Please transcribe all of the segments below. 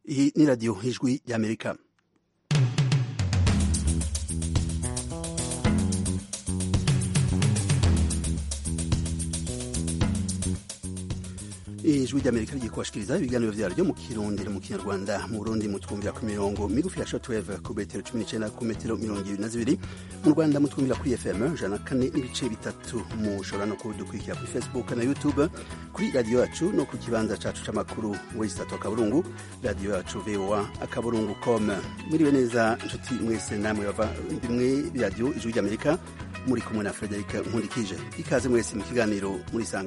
Iyi ni radiyo ijwi ry'amerika ijwi ry'amerika rigiye kubashikiriza ibiganiro vyaryo mu kirundi no mu kinyarwanda mu burundi mutwumvira ku mirongo migufi ya shortwave ku metero cumi n'icenda ku metero mirongo ibiri na zibiri mu rwanda mutwumvira kuri fm jana kane n'ibice bitatu mushobora no kudukurikira kuri facebook na youtube kuri radiyo yacu no ku kibanza cacu c'amakuru wesitatu akaburungu radiyo yacu voa akaburungu com mwiriwe neza nshuti mwese namwe bava bimwe radiyo ijwi ry'amerika muri kumwe na frederic nkundikije ikaze mwese mu kiganiro murisanga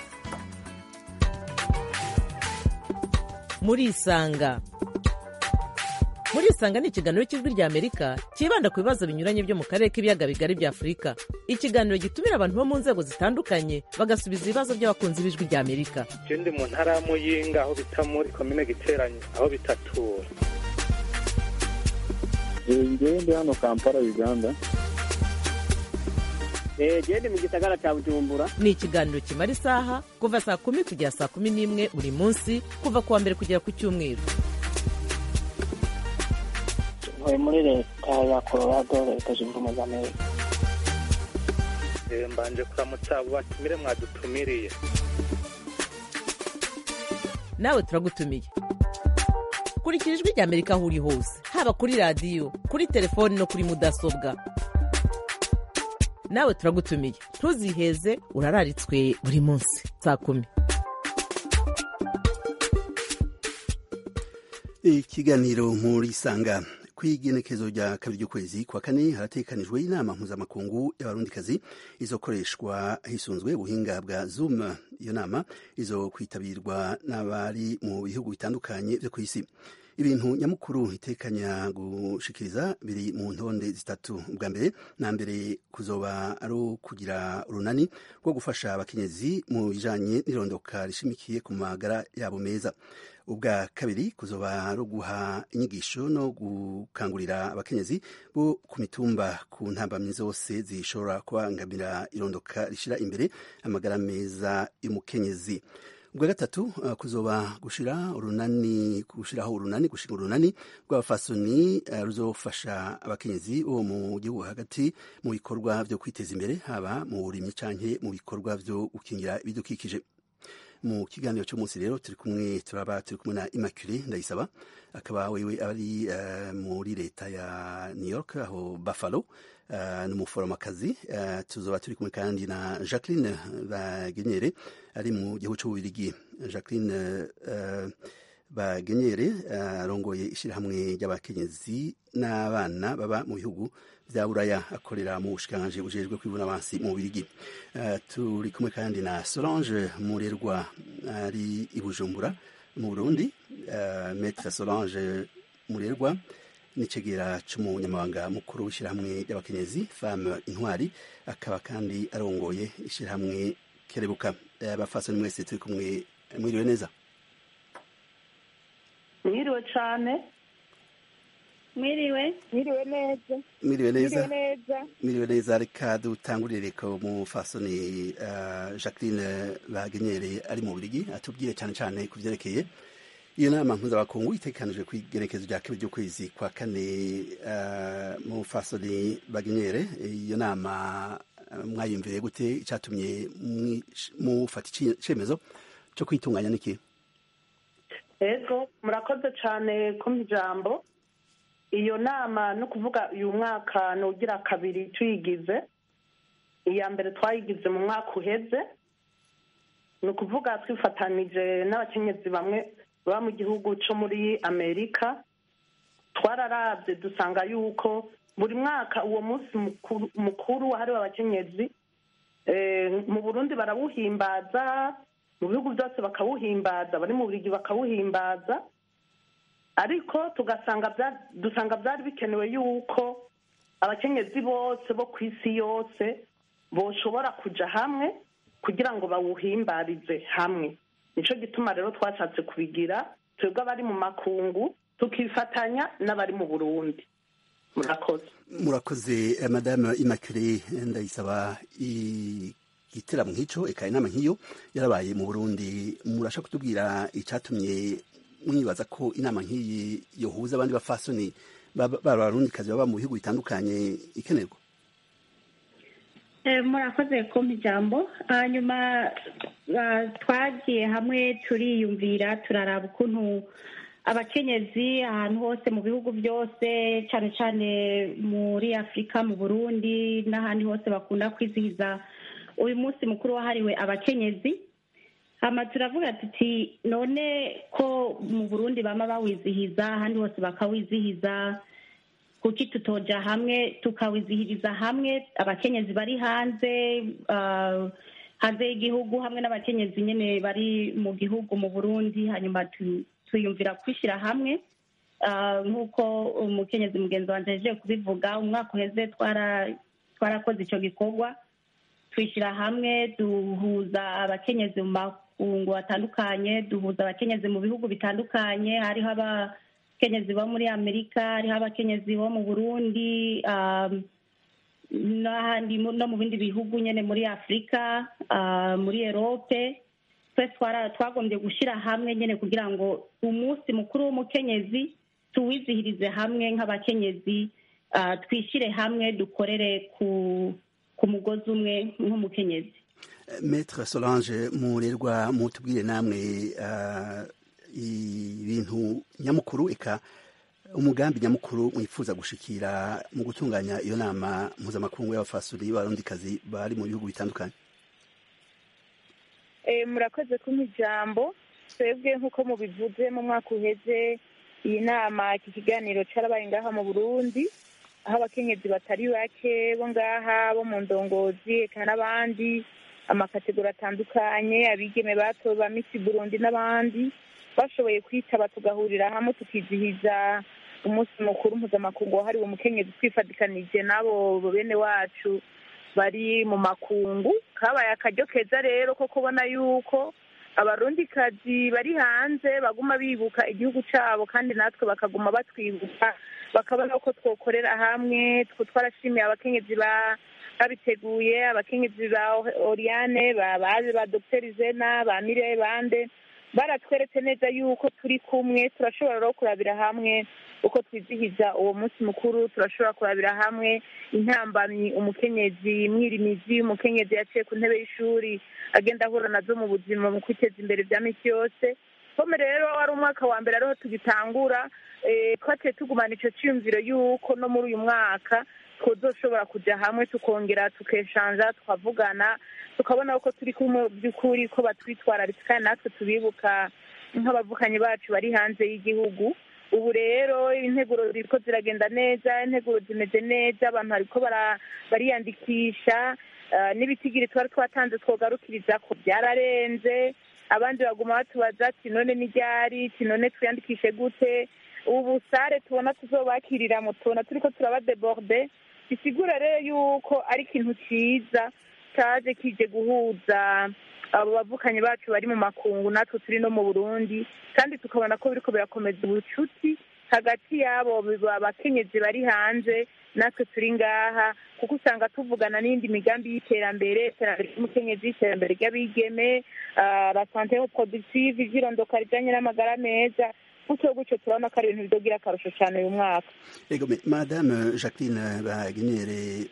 murisanga murisanga ni ikiganiro cy'ijwi rya amerika cyibanda ku bibazo binyuranye byo mu karere k'ibiyaga bigari bya afurika ikiganiro gitumira abantu bo mu nzego zitandukanye bagasubiza ibibazo by'abakunzi b'ijwi rya amerika je ndi mu ntara ya muyinga aho bita muri komine giteranye aho bitatura ngewe ndi hano kampala uganda gende mu gisagara cya bujumbura ni ikiganiro kimara isaha kuva saa kumi kugera saa kumi n'imwe buri munsi kuva ku wa mbere kugera ku cyumweru ntuye muri leta ya colorado leta zunze ubumwe za amerika Eh, mbanje kuramutsa abo batumire mwadutumiriye nawe turagutumiye kurikira ijwi rya amerika aho uri hose haba kuri radiyo kuri telefoni no kuri mudasobwa nawe turagutumiye ntuziheze urararitswe buri munsi saa kumi ikiganiro murisanga kw'igenekezo rya kabiri ry'ukwezi kwa kane haratekanijwe inama mpuzamakungu y'abarundikazi izokoreshwa hisunzwe ubuhinga bwa zoom iyo nama izo kwitabirwa n'abari mu bihugu bitandukanye vyo kw'isi ibintu nyamukuru itekanya gushikiriza biri mu ntonde zitatu bwa mbere na mbere kuzoba ari ukugira urunani rwo gufasha abakenyezi mu bijanye n'irondoka rishimikiye ku magara yabo meza ubwa kabiri kuzoba ari guha inyigisho no gukangurira abakenyezi bo ku mitumba ku ntambamyi zose zishobora kubangamira irondoka rishira imbere amagara meza y'umukenyezi ubwa gatatu uh, kuzoba gushira urunani gushiraho urunani gushinga urunani rw'abafasoni uh, ruzofasha abakenyezi bo mu gihugu hagati mu bikorwa vyo kwiteza imbere haba mu burimyi canke mu bikorwa vyo gukingira ibidukikije mu kiganiro cy'umunsi rero turi kumwe turaba turi kumwe na Immaculée Ndayisaba akaba wewe ari uh, muri leta ya New York aho Buffalo uh, n'umuforomakazi uh, tuzoba turi kumwe kandi na Jacqueline Bagenyere ari mu gihugu cy'ububirigi Jacqueline uh, Bagenyere arongoye uh, ishyirahamwe ry'abakenyezi n'abana baba mu bihugu vya buraya akorera mu bushikanje bujejwe kwibuna abansi mu Bubiligi uh, turi kumwe kandi na Solange Murerwa ari i Bujumbura mu Burundi uh, Maître Solange Murerwa n'icegera c'umunyamabanga mukuru w'ishyirahamwe ry'abakenyezi Femme Intwari akaba kandi arongoye ishyirahamwe Kerebuka abafasoni uh, mwese turi kumwe mwiriwe neza mwiriwe cane mwiriwe mwiriwe neza mwiriwe neza neza mwiriwe neza reka dutangurire ko umufasoni uh, Jacqueline Bagenyere ari mu Bubiligi atubwire cyane cyane ku vyerekeye iyo nama mpuzamakungu itekanijwe ku igenekezo rya kabiri ry'ukwezi kwa kane uh, mufasoni Bagenyere iyo nama uh, mwayumviye gute icatumye mufata icemezo co kwitunganya niki ego murakoze cane kumpa ijambo iyo nama no kuvuga uyu mwaka ni ugira kabiri tuyigize iya mbere twayigize mu mwaka uheze ni ukuvuga twifatanije n'abakenyezi bamwe baba mu gihugu cyo muri amerika twararabye dusanga yuko buri mwaka uwo munsi mukuru wahariwe abakenyezi mu burundi barawuhimbaza mu bihugu byose bakawuhimbaza bari mu burigi bakawuhimbaza ariko tugasanga dusanga byari bikenewe yuko abakenyezi bose bo ku isi yose boshobora kuja hamwe kugira ngo bawuhimbarize hamwe nico gituma rero twashatse kubigira twebwe abari mu makungu tukifatanya n'abari mu burundi murakoze murakoze madame Immaculée Ndayisaba igiteramo nk'ico eka inama nk'iyo yarabaye mu Burundi murasha kutubwira icatumye mwibaza ko inama nk'iyi yohuza abandi bafasoni b'abarundikazi baba mu bihugu bitandukanye ikenerwa murakoze kumpa ijambo hanyuma twagiye hamwe turiyumvira turaraba ukuntu abakenyezi ahantu hose mu bihugu byose cyane cyane muri afurika mu burundi n'ahandi hose bakunda kwizihiza uyu munsi mukuru wahariwe abakenyezi hama turavuga tuti none ko mu burundi bama bawizihiza ahandi hose bakawizihiza kuki tutoja hamwe tukawizihiriza hamwe abakenyezi bari hanze hanze y'igihugu hamwe n'abakenyezi nyine bari mu gihugu mu burundi hanyuma twiyumvira kwishyira hamwe nk'uko umukenyezi mugenzi wanjye ahejeje kubivuga umwaka uheze twarakoze icyo gikorwa twishyira hamwe duhuza abakenyezi mu makungu atandukanye duhuza abakenyezi mu bihugu bitandukanye hariho abakenyezi bo muri amerika hariho abakenyezi bo mu burundi n'ahandi no mu bindi bihugu nyine muri afurika muri erope twese twagombye gushyira hamwe nyine kugira ngo umunsi mukuru w'umukenyezi tuwizihirize hamwe nk'abakenyezi twishyire hamwe dukorere ku ku mugozi umwe nk'umukenyezi metre solange murerwa mutubwire namwe ibintu nyamukuru eka umugambi nyamukuru mwifuza gushikira mu gutunganya iyo nama mpuzamakungu y'abafasuri y'abarundikazi bari mu bihugu bitandukanye murakoze kumpa ijambo twebwe nk'uko mubivuze mu mwaka uheze iyi nama iki kiganiro cyarabaye ngaha mu burundi aho abakenyezi batari bake bo ngaha bo mu ndongozi eka n'abandi amakategori atandukanye abigeme bato ba misi burundi n'abandi bashoboye kwitaba tugahurira hamwe tukizihiza umunsi mukuru mpuzamakungu wahariwe umukenyezi twifatikanije n'abo bene wacu bari mu makungu kabaye akaryo keza rero ko kubona yuko abarundikazi bari hanze baguma bibuka igihugu cyabo kandi natwe bakaguma batwibuka bakabona ko twokorera hamwe twarashimiye abakenyezi babiteguye abakenyezi ba oriane baje ba dogiteri zena ba mire bande baratweretse neza yuko turi kumwe turashobora no kurabira hamwe uko twizihiza uwo munsi mukuru turashobora kurabira hamwe intambamyi umukenyezi mwirimizi umukenyezi yaciye ku ntebe y'ishuri agenda ahura nazo mu buzima mu kwiteza imbere bya minsi yose pome rero wari umwaka wa mbere ariho tugitangura twaciye tugumana icyo cyiyumviro y'uko no muri uyu mwaka twozoshobora kujya hamwe tukongera tukeshanja tukavugana tukabona ko turi kumwe by'ukuri ko batwitwararitse kandi natwe tubibuka nk'abavukanyi bacu bari hanze y'igihugu ubu rero integuro ziriko ziragenda neza integuro zimeze neza abantu bariko bariyandikisha n'ibitigiri twari twatanze twogarukiriza ko byararenze abandi baguma batubaza ati none ni ryari ati none twiyandikishe gute ubu sare tubona tuzobakiriramo tubona turiko turabadeborde bisigura rero yuko ari ikintu cyiza cyaje kije guhuza abo bavukanyi bacu bari mu makungu natwe turi no mu burundi kandi tukabona ko biriko birakomeza ubucuti hagati y'abo bakenyezi bari hanze natwe turi ngaha kuko usanga tuvugana n'indi migambi y'iterambere iterambere ry'umukenyezi iterambere ry'abigeme la sante productive ivyirondoka rijanye n'amagara meza gutyo gutyo turabona ko ari ibintu bidogira akarusho cyane uyu mwaka ego madame jacqueline bagenere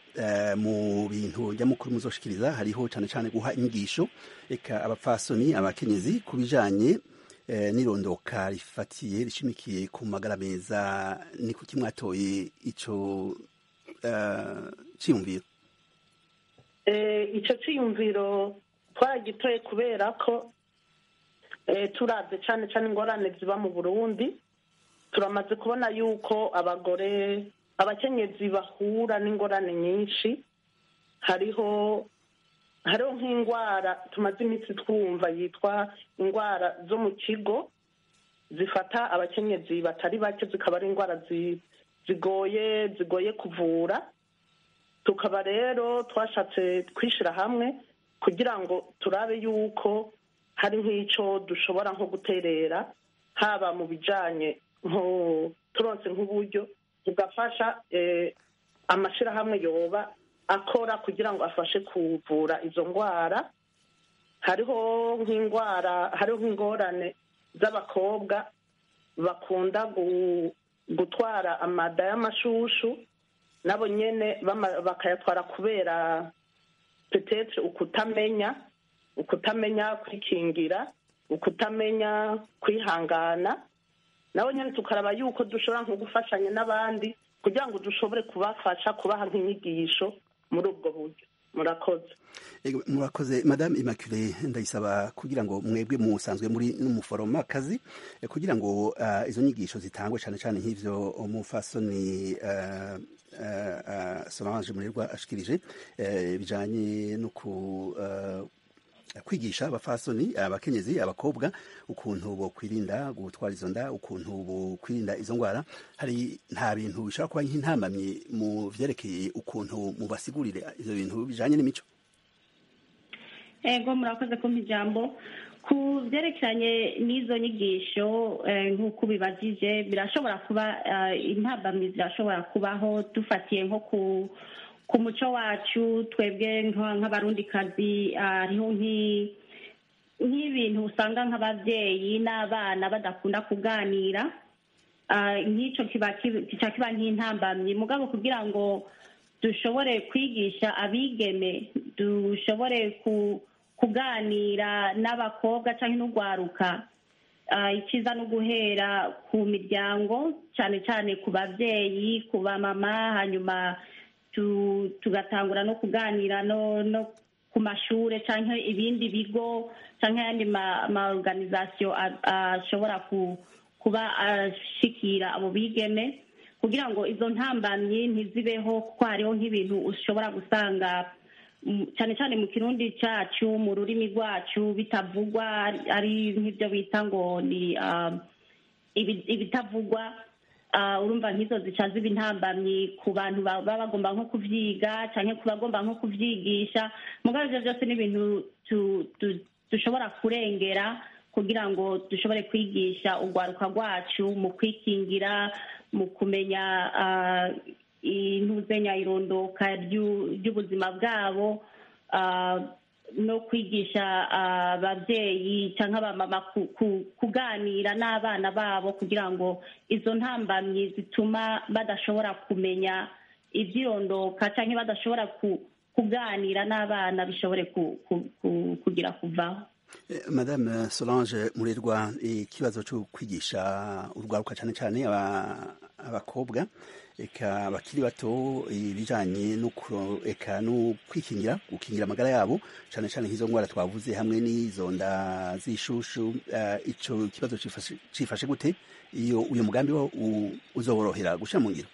mu bintu nyamukuru muzoshikiriza hariho cyane cyane guha inyigisho eka abapfasoni abakenyezi ku bijanye n'irondoka rifatiye rishimikiye ku magara meza ni kuki mwatoye ico ciyumviro ico ciyumviro twaragitoye kubera ko turabye cyane cyane ingorane ziba mu burundi turamaze kubona yuko abagore abakenyezi bahura n'ingorane nyinshi hariho hariho nk'indwara tumaze iminsi twumva yitwa indwara zo mu kigo zifata abakenyezi batari bake zikaba ari indwara zigoye zigoye kuvura tukaba rero twashatse kwishyira hamwe kugira ngo turabe yuko hari nk'icyo dushobora nko guterera haba mu bijyanye turonse nk'uburyo tugafasha amashyirahamwe yoba akora kugira ngo afashe kuvura izo ndwara hariho nk'indwara hariho nk'ingorane z'abakobwa bakunda gu- gutwara amada y'amashushu nabo nyene bama- bakayatwara kubera petetre ukutamenya ukutamenya kwikingira ukutamenya kwihangana nabo nyene tukaraba yuko dushobora nko gufashanya n'abandi kugira ngo dushobore kubafasha kubaha nk'inyigisho muri ubwo buryo murakoze Ego, murakoze madame immaculée ndayisaba kugira ngo mwebwe musanzwe muri n'umuforomakazi eh, kugira ngo ah, izo nyigisho zitangwe cyane cyane nk'ivyo umufasoni uh, uh, solange murirwa ashikirije eh, bijanye no ku uh, kwigisha abafasoni abakenyezi abakobwa ukuntu bokwirinda gutwara izo nda ukuntu bokwirinda izo ndwara hari nta bintu bishobora kuba nk'intamamye mu vyerekeye ukuntu mubasigurire ivyo bintu bijanye n'imico ego murakoze kumpa ijambo ku byerekeranye n'izo nyigisho eh, nk'uko ubibajije birashobora kuba eh, intambamyi zirashobora kubaho dufatiye nko ku ku muco wacu twebwe nka- nk'abarundikazi ah, hariho nk'i- nk'ibintu usanga nk'ababyeyi n'abana badakunda kuganira Ah, nk'icyo kiba kiba- kica kiba nk'intambamyi mugabo kugira ngo dushobore kwigisha abigeme dushobore ku kuganira n'abakobwa cyangwa n'urwaruka Ah, icyiza no guhera ku miryango cyane cyane ku babyeyi ku bamama hanyuma tu- tugatangura no kuganira no no ku mashuri cyangwa ibindi bigo cyangwa ayandi ma ma organisation a- ashobora ku kuba ashikira abo bigeme kugira ngo izo ntambamyi ntizibeho kuko hariho nk'ibintu ushobora gusanga mm, cyane cyane mu kirundi cyacu mu rurimi rwacu bitavugwa ari- ari nk'ibyo bita ngo ni um, ibi- ibitavugwa ah, urumva nk'izo zica ziba intambamyi ku bantu ba- baba bagomba nko kuvyiga cyangwa ku bagomba nko kuvyigisha mugabo ivyo byose ni ibintu tu- tu- dushobora kurengera kugira ngo dushobore kwigisha urwaruka rwacu mu kwikingira mu kumenya ah, intuzenya irondoka ryu- ry'ubuzima bwabo ah, no kwigisha ah, ababyeyi cyangwa abamama ku- ku- kuganira n'abana babo kugira ngo izo ntambamyi zituma badashobora kumenya ibyirondoka cyangwa badashobora ku- kuganira n'abana bishobore ku- ku- ku- kugira kuvaho Eh, madame solange murerwa ikibazo cyo kwigisha urwaruka cyane cyane aba- abakobwa eka bakiri bato ibijanye no kuro- eka no kwikingira gukingira amagara yabo cyane cyane nk'izo ndwara twavuze hamwe n'izo nda z'ishushu eh, ico kibazo cifashe cifashe gute iyo uyu mugambi wo u- uzoborohera gushira mu ngiro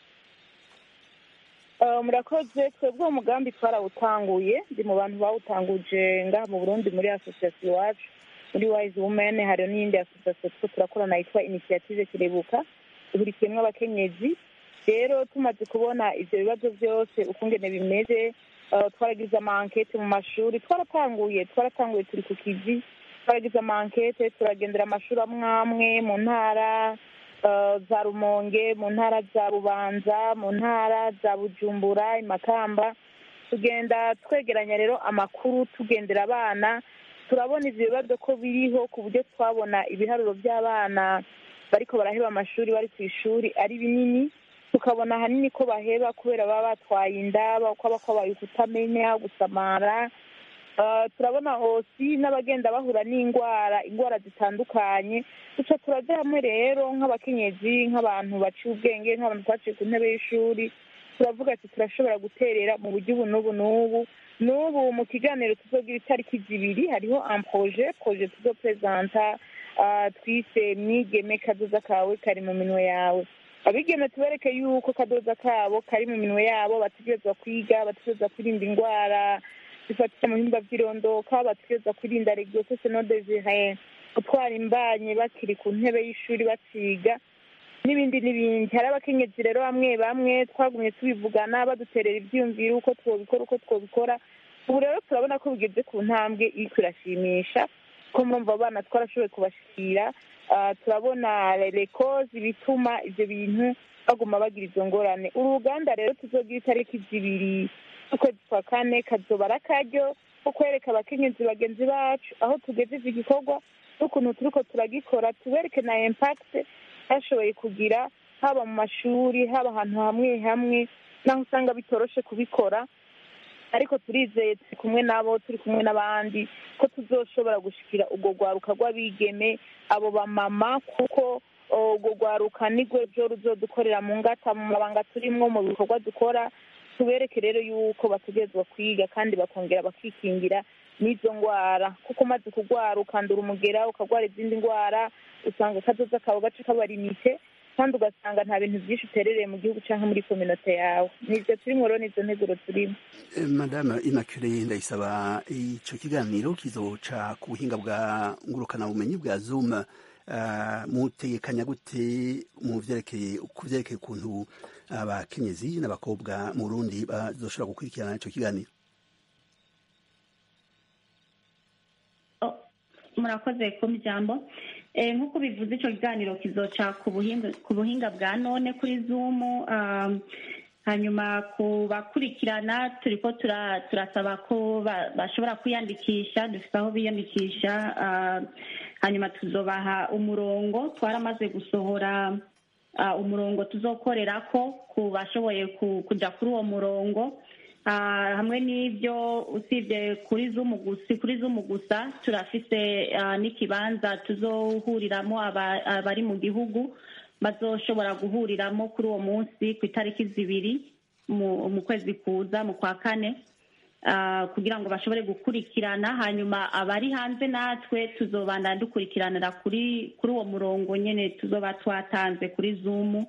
Eh, murakoze twebwe uwo mugambi twarawutanguye ndi mu bantu bawutanguje ngaha mu burundi muri asosiyasiyo iwacu muri wise women hari n'iyindi asosiyasiyo two turakorana yitwa initiative kirebuka ihurikiyemo abakenyezi rero tumaze kubona ivyo bibazo byose ukungene bimeze eh, twaragize amankete mu mashuri twaratanguye twaratanguye turi ku kivi twaragize amankete turagendera amashuri amwe amwe mu ntara eh, za rumonge mu ntara za bubanza mu ntara za bujumbura imakamba tugenda twegeranya rero amakuru tugendera abana turabona ivyo bibazo ko biriho ku buryo twabona ibiharuro by'abana bariko baraheba amashuri bari ku ishuri ari binini tukabona ahanini ko baheba kubera baba batwaye inda ko aba kwabaye ukutamenya gusamara Uh, turabona hosi n'abagenda bahura n'indwara indwara zitandukanye duca turaja hamwe rero nk'abakenyezi nk'abantu baciye ubwenge nk'abantu twaciye ku ntebe y'ishuri turavuga ati turashobora guterera mu buryo ubu n'ubu n'ubu n'ubu mu kiganiro tuzogira itariki zibiri hariho amproje proje tuzopresenta uh, twise mwigeme kazoza kawe kari mu minwe yawe abigeme tubereke yuko kadoza kabo kari mu minwe yabo bategerezwa kwiga bategerezwa kwirinda indwara zifatira mu bihimba by'irondoka bategerezwa kwirinda regiosese no desire gutwara imbanye bakiri ku ntebe y'ishuri baciga n'ibindi n'ibindi hari abakenyezi rero bamwe bamwe twagumye tubivugana baduterera ibyiyumviro uko twobikora uko twobikora ubu rero turabona ko bigeze ku ntambwe iriko irashimisha ko murumva abana twarashoboye kubashikira Ah, turabona rekozi bituma ivyo bintu baguma bagira izo ngorane uru ruganda rero tuzogira itariki zibiri z'ukwezi kwa kane kazoba ari akaryo ko kwereka abakenyezi bagenzi bacu aho tugejeje igikorwa n'ukuntu turiko turagikora tubereke na impact bashoboye kugira haba mu mashuri haba ahantu hamwe hamwe naho usanga bitoroshe kubikora ariko turizeye turi kumwe nabo turi kumwe n'abandi ko tuzoshobora gushikira urwo rwaruka rw'abigeme abo bamama kuko urwo rwaruka nirwo ryo ruzodukorera mu ngata mu mabanga turimwo mu bikorwa dukora tubereke rero yuko bategerezwa kwiga kandi bakongera bakikingira n'izo ndwara kuko umaze kurwara ukandura umugera ukarwara izindi ndwara usanga akazoza kawe gace kabarimite kandi ugasanga nta bintu byinshi uterereye mu gihugu cyangwa muri kominote yawe nibyo turimo rero nizo nteguro turimo madame immaculee ndayisaba icyo kiganiro kizoca ku buhinga bwa ngurukanabumenyi bwa zoom mutegekanya gute mu byerekeye ku byerekeye ukuntu abakenyezi n'abakobwa mu rundi bazoshobora gukurikirana icyo kiganiro murakoze ku ijambo nk'uko bivuze icyo kiganiro kizoca ku buhinga bwa none kuri zumu hanyuma ku bakurikirana turi ko turasaba ko bashobora kwiyandikisha dufite aho biyandikisha hanyuma tuzobaha umurongo twaramaze gusohora umurongo tuzokorera ko ku bashoboye kujya kuri uwo murongo hamwe n'ibyo usibye kuri zumu gusa kuri zumu gusa turafise n'ikibanza tuzohuriramo abari mu gihugu bazoshobora guhuriramo kuri uwo munsi ku itariki zibiri mu kwezi kuza mu kwa kane kugira ngo bashobore gukurikirana hanyuma abari hanze natwe tuzobanda dukurikiranira kuri kuri uwo murongo nyine tuzoba twatanze kuri zumu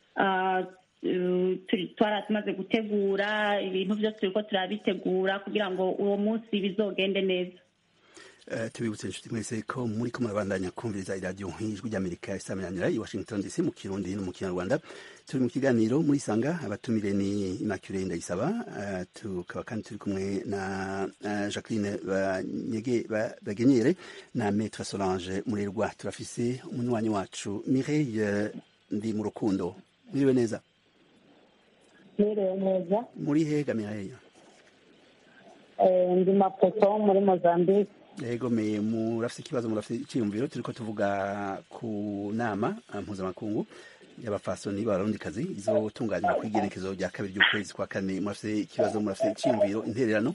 tumaze gutegura ibintu byose turiko turabitegura kugira ngo uwo munsi bizogende neza tubibutse inshuti mwese ko muri ko murabandanya kumviriza iradiyo ijwi ry'amerika isaminanira i washington dc mu kirundi no mu kinyarwanda turi mu kiganiro muri sanga abatumire ni immaculee ndayisaba tukaba kandi turi kumwe na jacqueline bagenyere na maître solange murerwa turafise umunywanyi wacu mireille ndi mu rukundo mwiriwe neza mwiriwe neza muri hega mireille ndi mapoto muri mozambique yego me murafite ikibazo murafite icyiyumviro turiko tuvuga ku nama mpuzamakungu y'abafasoni b'abarundikazi izotunganywa ku igenekezo rya kabiri ry'ukwezi kwa kane murafite ikibazo murafite icyiyumviro intererano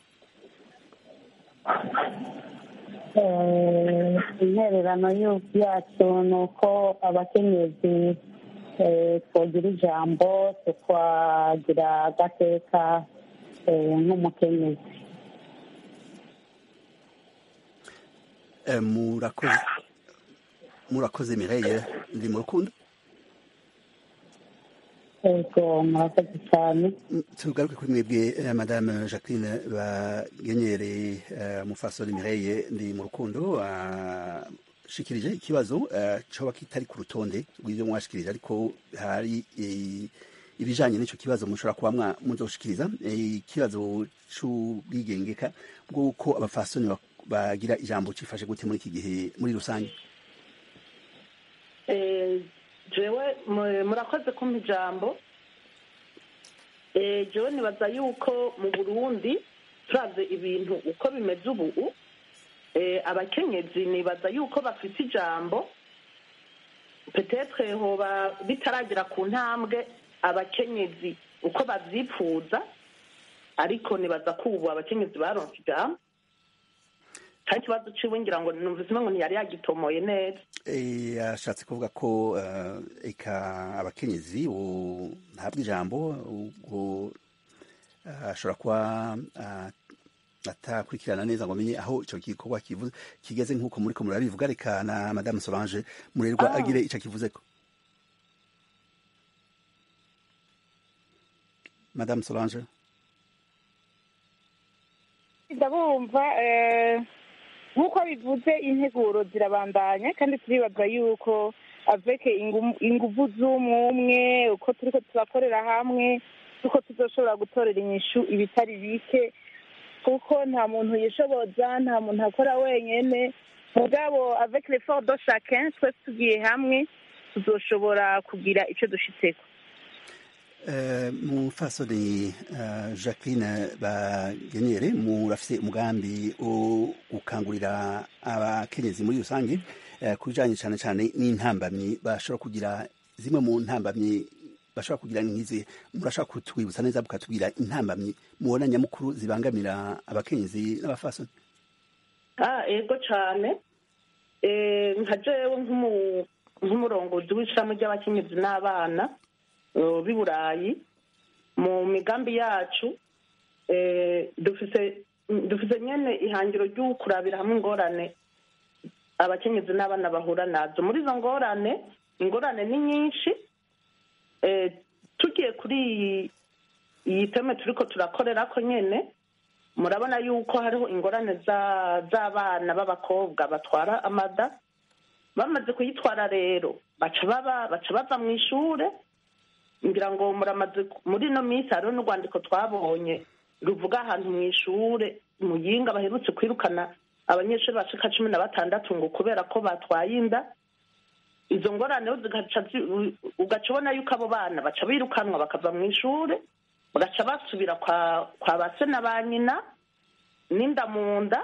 intererano yacu ni uko abakenyezi twagira ijambo tukagira agateka nk'umukenyezi murakoze murakoze mireye ndi mu rukundo yego murakoze cyane tugaruke kuri mwebwe madame jacqueline bagenyere mufasoni mireye ndi mu rukundo shikirije ikibazo coba kitari ku rutonde rw'ivyo mwashikirije ariko hari ibijanye n'ico kibazo mushobora kuba muzoshikiriza ikibazo c'ubwigengeka bw'uko abafasoni bagira ijambo cifashe gute muri iki gihe muri rusange jewe murakoze kumpa ijambo jewe nibaza yuko mu burundi turavye ibintu uko bimeze ubu abakenyezi nibaza yuko bafite ijambo petetre hoba bitaragera ku ntambwe abakenyezi uko bavyipfuza ariko nibaza ko ubu abakenyezi baronse ijambo kandi ikibazo ciwe ngira ngo numvise ngo ntiyari yagitomoye neza yashatse kuvuga ko eka abakenyezi ntabwo ijambo ubwo ashobora kuba atakurikirana neza ngo amenye aho icyo gikorwa kivuze kigeze nk'uko muri ko murabivuga reka na madame solange murerwa agire icyo kivuze ko madame solange ndabumva nk'uko bivuze integuro zirabandanya kandi turibaza yuko aveke inguvu z'umwumwe uko turiko turakorera hamwe uko tuzoshobora gutorera inyishu ibitari bike kuko nta muntu yishoboza nta muntu akora wenyene mugabo avec l'effort de chacun twese tugiye hamwe tuzoshobora kugira ico dushitseko mufasoni jacqueline bagenere murafise umugambi wo gukangurira abakenyezi muri rusange ku bijanye cane cane n'intambamyi bashobora kugira zimwe mu ntambamyi bashobora kugira nk'izi murashobora kutwibutsa neza mukatubwira intambamyi mubona nyamukuru zibangamira abakenyezi n'abafasoni ego cane nka jewe nk'umurongozi w'ishami ry'abakenyezi n'abana b'i burayi mu migambi yacu dufite nyine ihangiro ryo kurabira hamwe ingorane abakenyezi n'abana bahura nazo muri izo ngorane ingorane ni nyinshi tugiye kuri iyi teme turi ko turakorera ko nyine murabona yuko hariho ingorane z'abana b'abakobwa batwara amada bamaze kuyitwara rero baca bava mu ishuri ngira ngo muramaze muri ino minsi hariho n'urwandiko twabonye ruvuga ahantu mu ishuri muyinga baherutse kwirukana abanyeshuri bashika cumi na batandatu ngo kubera ko batwaye inda izo ngorane ugaca ubona yuko abo bana baca birukanwa bakava mu ishuri bagaca basubira kwa ba se na ba nyina n'inda mu nda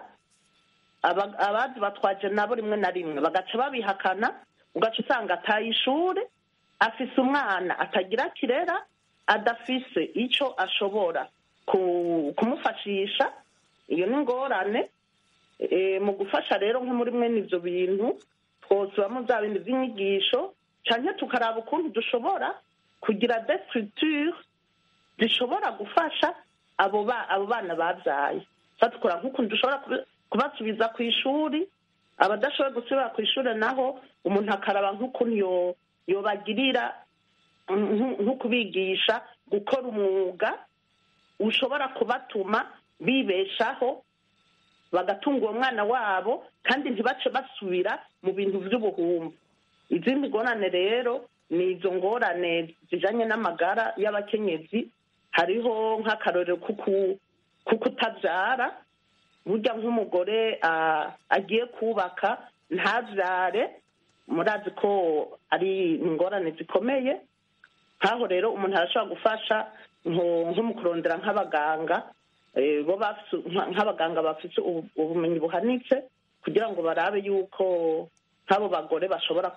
abazi batwaje nabo rimwe na rimwe bagaca babihakana ugaca usanga ataye ishuri afise umwana atagira kirera adafise icyo ashobora kumufashisha iyo ni ingorane mu gufasha rero nko muri mwene ibyo bintu twosubamo bya bindi by'inyigisho cyane tukaraba ukuntu dushobora kugira de structure zishobora gufasha abo bana babyaye dukora nk'ukuntu dushobora kubasubiza ku ishuri abadashoboye gusubira ku ishuri naho umuntu akaraba nk'ukuntu yobagirira nko kubigisha gukora umwuga ushobora kubatuma bibeshaho bagatunga uwo mwana wabo kandi ntibace basubira mu bintu by'ubuhumbu izindi ngorane rero ni izo ngorane zijyanye n'amagara y'abakenyezi hariho nk'akarorero ko kutabyara burya nk'umugore agiye kubaka ntabyare murazi ko ari ingorane zikomeye nk'aho rero umuntu arashobora gufasha nko mu kurondera nk'abaganga bo nk'abaganga bafite ubumenyi buhanitse kugira ngo barabe yuko nk'abo bagore bashobora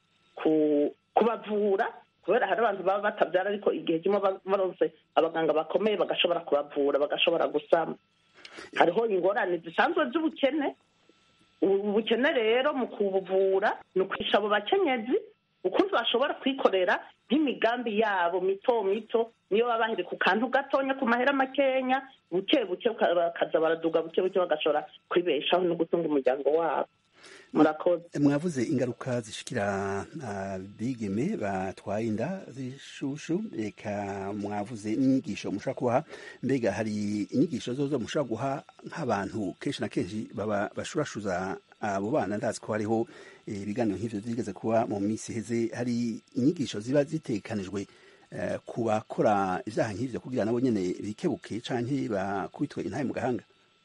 kubavura kubera hari abantu baba batabyara ariko igihe kimwe baronse abaganga bakomeye bagashobora kubavura bagashobora gusama hariho ingorane zisanzwe z'ubukene ubukene rero mu kubuvura ni ukwisha abo bakenyezi ukuntu bashobora kwikorera nk'imigambi yabo mito mito niyo baba bahiri ku kantu gatonya ku mahera makenya buke buke bakaza baraduga buke buke bagashobora kwibeshaho no gutunga umuryango wabo murakoze mwavuze ingaruka zishikira abigeme batwaye inda z'ishushu reka mwavuze n'inyigisho mushobora kubaha mbega hari inyigisho zozo mushobora guha nk'abantu kenshi na kenshi baba bashurashuza abo bana ndazi ko hariho ibiganiro nk'ivyo byigeze kuba mu minsi iheze hari inyigisho ziba zitekanijwe ku bakora ivyaha nk'ivyo kugira nabo nyene bikebuke canke bakubitwe intaye mu gahanga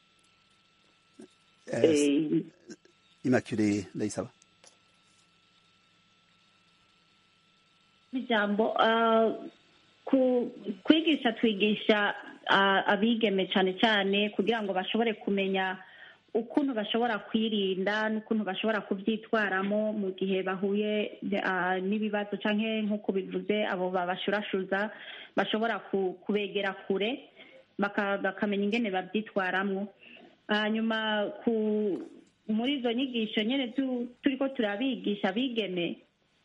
Immaculée Ndayisaba ijambo kwigisha twigisha abigeme cyane cyane kugira ngo bashobore kumenya ukuntu bashobora kwirinda n'ukuntu bashobora kubyitwaramo mu gihe bahuye n'ibibazo cyangwa nk'uko bivuze abo babashurashuza bashobora kubegera kure bakamenya ingene babyitwaramo hanyuma muri izo nyigisho nyine turi ko turabigisha abigeme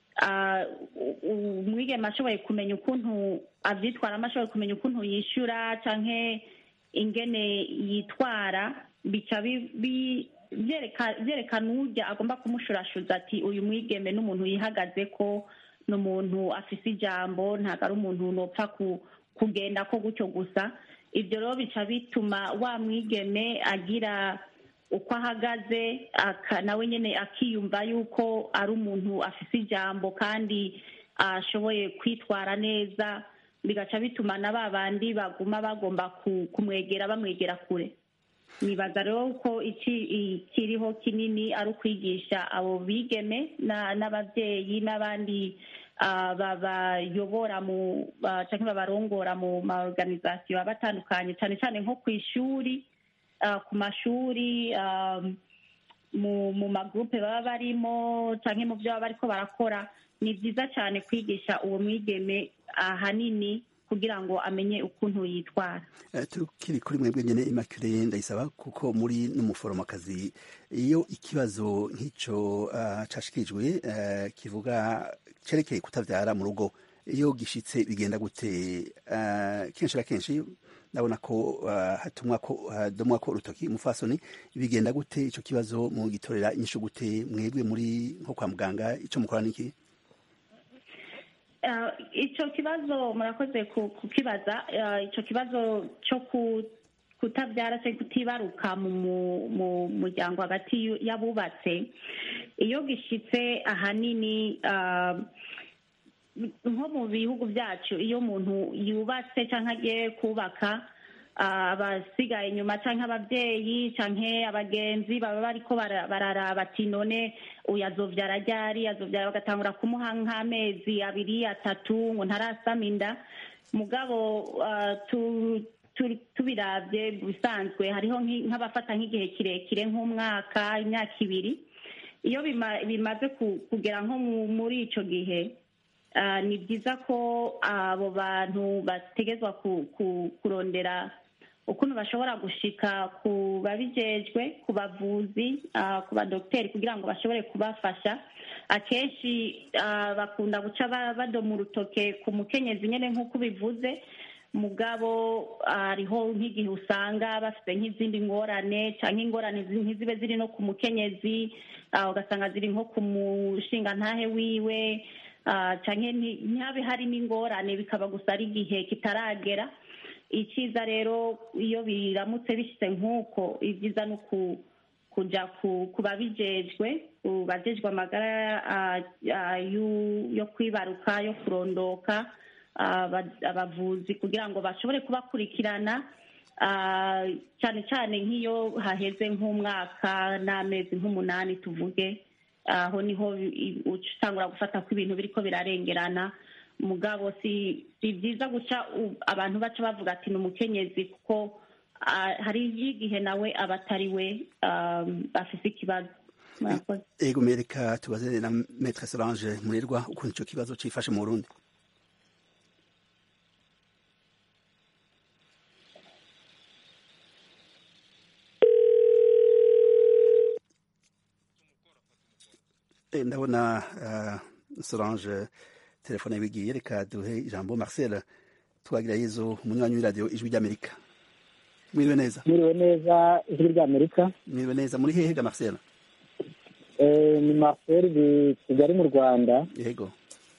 umwigeme ashoboye kumenya ukuntu abyitwaramo ashoboye kumenya ukuntu yishyura cyangwa ingene yitwara bica byerekana ujya agomba kumushurashuza ati uyu mwigeme n'umuntu yihagaze ko ni umuntu afise ijambo ntabwo ari umuntu nopfa kugenda ko gutyo gusa ibyo rero bica bituma wa mwigeme agira uko ahagaze nawe nyine akiyumva yuko ari umuntu afise ijambo kandi ashoboye kwitwara neza bigaca bituma na ba bandi baguma bagomba kumwegera bamwegera kure nibaza rero ko ikiriho kinini ari ukwigisha abo bigeme n'ababyeyi n'abandi ah, babayobora mu ba- canke babarongora mu maorganisation aba atandukanye cyane cyane nko ku ishuri ah, ku mashuri ah, mu mu magrupe baba barimo canke mu byo baba bariko barakora ni byiza cyane kwigisha uwo mwigeme ahanini kugira ngo amenye ukuntu yitwara Eh, tukiri kuri mwebwe nyene Immaculée ndayisaba kuko muri n'umuforomokazi iyo ikibazo nk'ico ah, cashikirijwe eh, kivuga cerekeye kutavyara mu rugo iyo gishitse bigenda gute Ah, kenshi na kenshi ndabona ko ah, hatumwa ko hadomwa ko urutoki umufasoni bigenda gute ico kibazo mu gitorera inyishu gute mwebwe muri nko kwa muganga ico mukora niki Eh, icyo kibazo murakoze ku- kukibaza Eh, icyo kibazo cyo ku- kutabyara cyangwa kutibaruka mu mu- mu muryango hagati y'u- y'abubatse iyo gishyitse ahanini ah, nko mu bihugu byacu iyo umuntu yubatse cyangwa agiye kubaka ah, abasigaye inyuma cyangwa ababyeyi cyangwa abagenzi baba bariko bara- bararaba ati none uyu azovyara ryari azovyara bagatangura kumuha nk'amezi abiri atatu ngo ntarasama inda mugabo ah, tu- tu- tubiravye bisanzwe hariho nk'i- nk'abafata nk'igihe kirekire nk'umwaka imyaka ibiri iyo bima- bimaze ku- kugera nko mu- muri ico gihe ah, ni byiza ko abo bantu bategezwa ku- ku- kurondera ukuntu bashobora gushika ku babijejwe ku bavuzi ah, ku badogiteri kugira ngo bashobore kubafasha akenshi ah, bakunda guca ba- badoma urutoke ku mukenyezi nyine nk'uko ubivuze mugabo hariho nk'igihe usanga bafite nk'izindi ngorane cyangwa ingorane zi- ntizibe ziri no ku mukenyezi ah, ugasanga ziri nko ku mushingantahe wiwe ah, cyangwa nti- ntihabe harimo ingorane bikaba gusa ari igihe kitaragera icyiza rero iyo biramutse bishyize nk'uko ibyiza ni uku kuja ku ku babijejwe ku bajejwe amagara ah, ah, yu- yo kwibaruka yo kurondoka aba- abavuzi kugira ngo bashobore kubakurikirana ah, cyane cyane nk'iyo haheze nk'umwaka n'amezi nk'umunani tuvuge aho niho i- uca utangura gufata ko ibintu biriko birarengerana mugabo si si byiza guca u- abantu baca bavuga ati ni umukenyezi kuko ah, hari igihe nawe aba atari we um, afise ikibazo murakoze ego mereka tubaze na Maître Solange Murerwa ukuntu ico kibazo cifashe mu Burundi Eh, ndabona uh, Solange telefone yabigiye reka duhe ijambo Marcel twagira yezo umunywanyi w'iradiyo ijwi ry'Amerika mwiriwe neza mwiriwe neza ijwi ry'amerika mwiriwe neza muri hehe ga Marcel Eh, ni marcel di kigali mu rwanda yego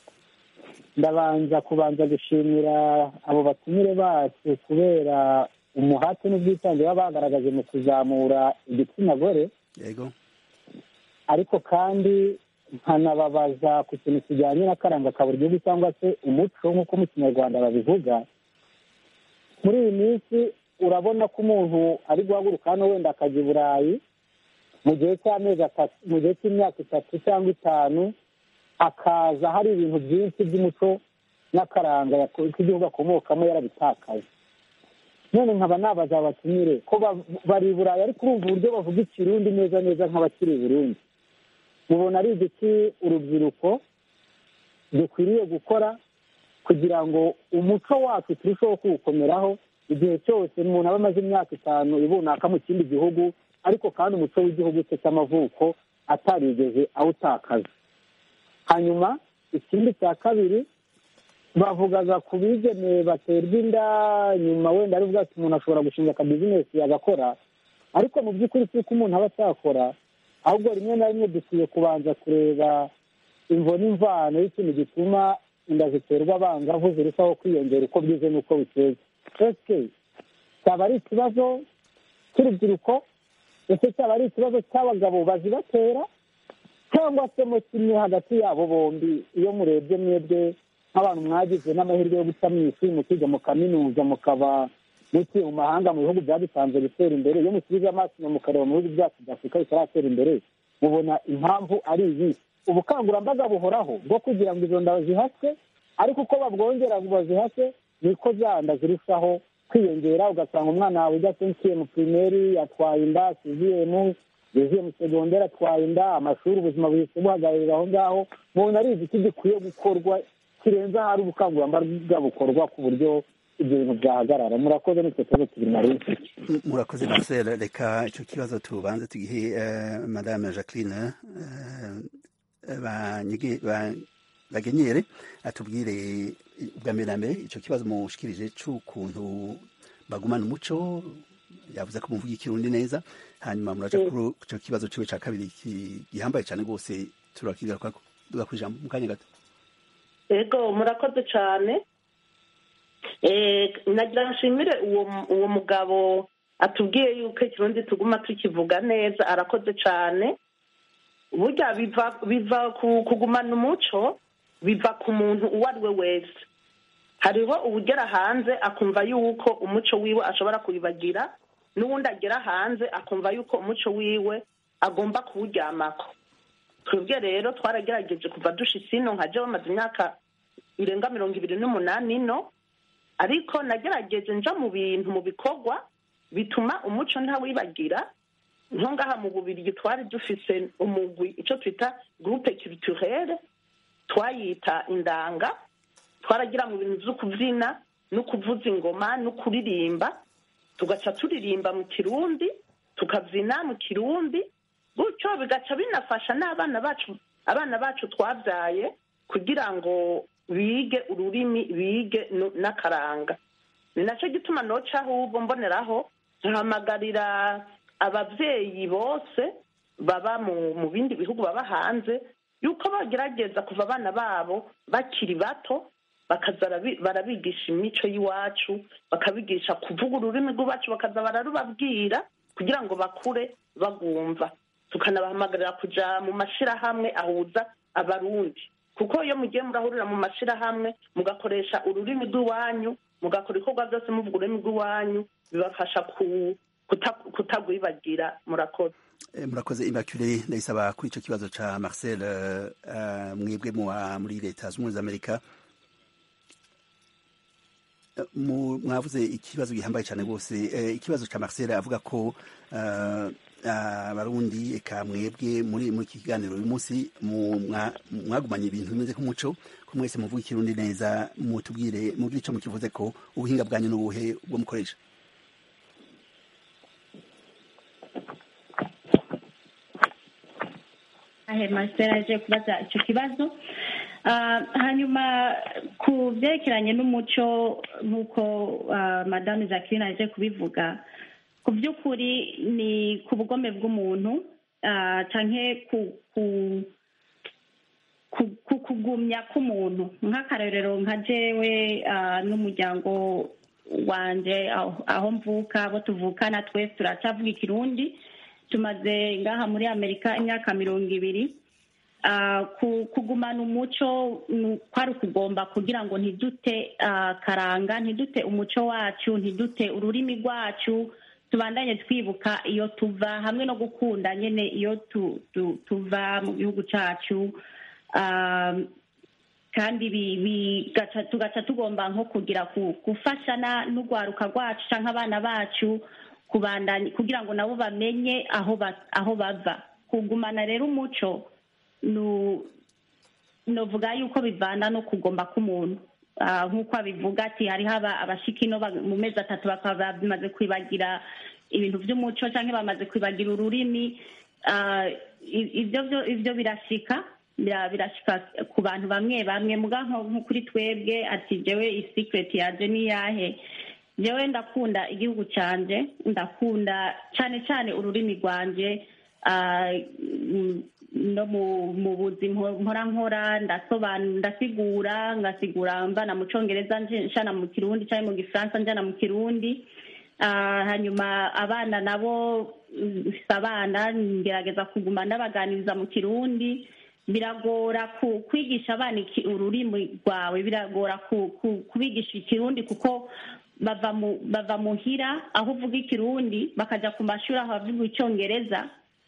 ndabanza kubanza gushimira abo batumire bacu kubera umuhate n'ubwitange baba bagaragaje mu kuzamura igitsina gore yego ariko kandi nkanababaza ku kintu kijyanye n'akaranga ka buri gihugu cyangwa se umuco nk'uko mu kinyarwanda babivuga muri iyi minsi urabona ko umuntu ari guhaguruka hano wenda akajya i burayi mu gihe cy'amezi atatu mu gihe cy'imyaka itatu cyangwa itanu akaza hari ibintu byinshi by'umuco n'akaranga yako- k'igihugu akomokamo yarabitakaje none nkaba nabaza abatumire ko ba- bari i burayi ariko urumva uburyo bavuga ikirundi neza neza nk'abakiri i burundi mubona ari igiki urubyiruko dukwiriye gukora kugira ngo umuco wacu turusheho kuwukomeraho igihe cyose umuntu aba amaze imyaka itanu ibunaka mu kindi gihugu ariko kandi umuco w'igihugu cye cy'amavuko atarigeze awutakaza hanyuma ikindi cya kabiri bavugaga ku bigeme baterwa inda nyuma wenda ari bwatsi umuntu ashobora gushinga akabizinesi agakora ariko mu by'ukuri si uko umuntu aba atakora ahubwo rimwe na rimwe dukwiye kubanza kureba imvo n'imvano y'ikintu gituma inda ziterwa abangavu zirushaho kwiyongera uko bwize n'uko bukeye ese cyaba ari ikibazo cy'urubyiruko ese cyaba ari ikibazo cy'abagabo bazibatera cyangwa se mo kimwe hagati yabo bombi iyo murebye mwebwe nk'abantu mwagize n'amahirwe yo guca mu ishuri mukiga mu kaminuza mukaba mutuye mu mahanga mu bihugu byadusanze gutera imbere iyo musubiza amaso inyuma mukareba mu bihugu byacu bya afurika bitaratera imbere mubona impamvu ari iyi ubukangurambaga buhoraho bwo kugira ngo izo nda zihaswe ariko uko babwongera ngo bazihase niko za nda zirushaho kwiyongera ugasanga umwana wawe ujya sensiye mu pirimeri yatwaye inda siziyemu yuzuye mu segonderi atwaye inda amashuri ubuzima buhise buhagararira aho ngaho mubona ari igiki gikwiye gukorwa kirenze ahari ubukangurambaga bukorwa ku buryo ibyo bintu byahagarara murakoze nitwe kibazo tubiri nari mfite murakoze marcel reka icyo kibazo tubanze tugihe eh, madame jacqueline eh, banyige- ba- bagenyere atubwire ubwa mbere na mbere icyo kibazo mushikirije c'ukuntu bagumana umuco yavuze ko muvuga ikirundi neza hanyuma muraja kuri icyo kibazo ciwe ca kabiri ki- gihambaye cane rwose turakigarukako duga kwijambo mu kanya gato ego murakoze cyane Eh, nagira nshimire uwo uwo mugabo atubwiye yuko ikirundi tuguma tukivuga neza arakoze cyane burya biva biva ku kugumana umuco biva ku muntu uwo ari we wese hariho uwugera hanze akumva yuko umuco wiwe ashobora kuwibagira n'uwundi agera hanze akumva yuko umuco wiwe agomba kuwuryamako twebwe rero twaragerageje kuva dushitse ino nka je bamaze imyaka irenga mirongo ibiri n'umunani ino ariko nagerageje nja mu bintu mu bikorwa bituma umuco ntawibagira nko ngaha mu bubirigi twari dufise umugwi ico twita groupe culturelle twayita indanga twaragira mu bintu vyo kuvyina no kuvuza ingoma no kuririmba tugaca turirimba mu kirundi tukavyina mu kirundi gutyo bigaca binafasha n'abana bacu abana bacu twabyaye kugira ngo bige ururimi bige no- n'akaranga ni nacyo gituma noca ahubwo mboneraho nkahamagarira ababyeyi bose baba mu mu bindi bihugu baba hanze yuko bagerageza kuva abana babo bakiri bato bakaza barabi- barabigisha imico y'iwacu bakabigisha kuvuga ururimi rw'iwacu bakaza bararubabwira kugira ngo bakure bagumva tukanabahamagarira kuja mu mashirahamwe ahuza abarundi kuko iyo mugiye murahurira mu mashirahamwe mugakoresha ururimi rw'iwanyu mugakora ibikorwa byose muvuga ururimi rw'iwanyu bibafasha ku- kuta- kutagwibagira murakoze Eh, murakoze immaculée ndayisaba kuri ico kibazo ca marcel eh, eh, mwebwe muwa muri leta z'ubumwe z'amerika Eh, mu- mwavuze ikibazo gihambaye cyane rwose eh, ikibazo ca marcel avuga ko eh, abarundi eka mwebwe muri muri iki kiganiro uyu munsi mu- mwa- mwagumanye ibintu bimeze nk'umuco ko mwese muvuga ikirundi neza mutubwire mubwire ico mukivuze ko ubuhinga bwanyu n'ubuhe bwo mukoresha ahe masitera aje kubaza icyo kibazo Ah, hanyuma ku byerekeranye n'umuco nk'uko ah, madame jacqueline aje kubivuga ku by'ukuri ni ku bugome bw'umuntu ah, canke ku ku ku- ku kugumya k'umuntu nk'akarorero nka jewe ah, n'umuryango wanje aho- aho mvuka abo tuvukana twese turacavuga ikirundi tumaze ngaha muri amerika imyaka mirongo ibiri Ah, ku- kugumana umuco ni kwari ukugomba kugira ngo ntidute ah, karanga ntidute umuco wacu ntidute ururimi rwacu tubandanye twibuka iyo tuva hamwe no gukunda nyine iyo tu- tu- tuva mu gihugu cyacu Ah, kandi bi- bigaca- tugaca tugomba nko kugira ku- gufashana n'urwaruka rwacu cyangwa abana bacu kubandanya kugira ngo nabo bamenye aho ba- aho bava kugumana rero umuco nu- novuga yuko bivana no kugomba k'umuntu Ah, nk'uko abivuga ati hariho aba- abashika ino ba- mu mezi atatu bakaba bamaze kwibagira ibintu by'umuco cyangwa bamaze kwibagira ururimi Ah, i- ibyo byo ibyo birashika bira- birashika ku bantu bamwe bamwe muga nko nko kuri twebwe ati jewe isikireti yaje ni yahe jewe ndakunda igihugu canje ndakunda cyane cyane ururimi rwanje ah, mm, no mu mu buzi mpo- mpora nkora ndasobanura ndasigura ngasigura mvana mu congereza nje- nshana mu kirundi cyangwa mu gifaransa njana mu kirundi Ah, hanyuma abana nabo mm, mfise abana ngerageza kuguma ndabaganiriza mu kirundi biragora ku- kwigisha abana iki- ururimi rwawe biragora ku- ku- kubigisha ikirundi kuko bava mu bava muhira aho uvuga ikirundi bakaja ku mashuri aho bavuga icyongereza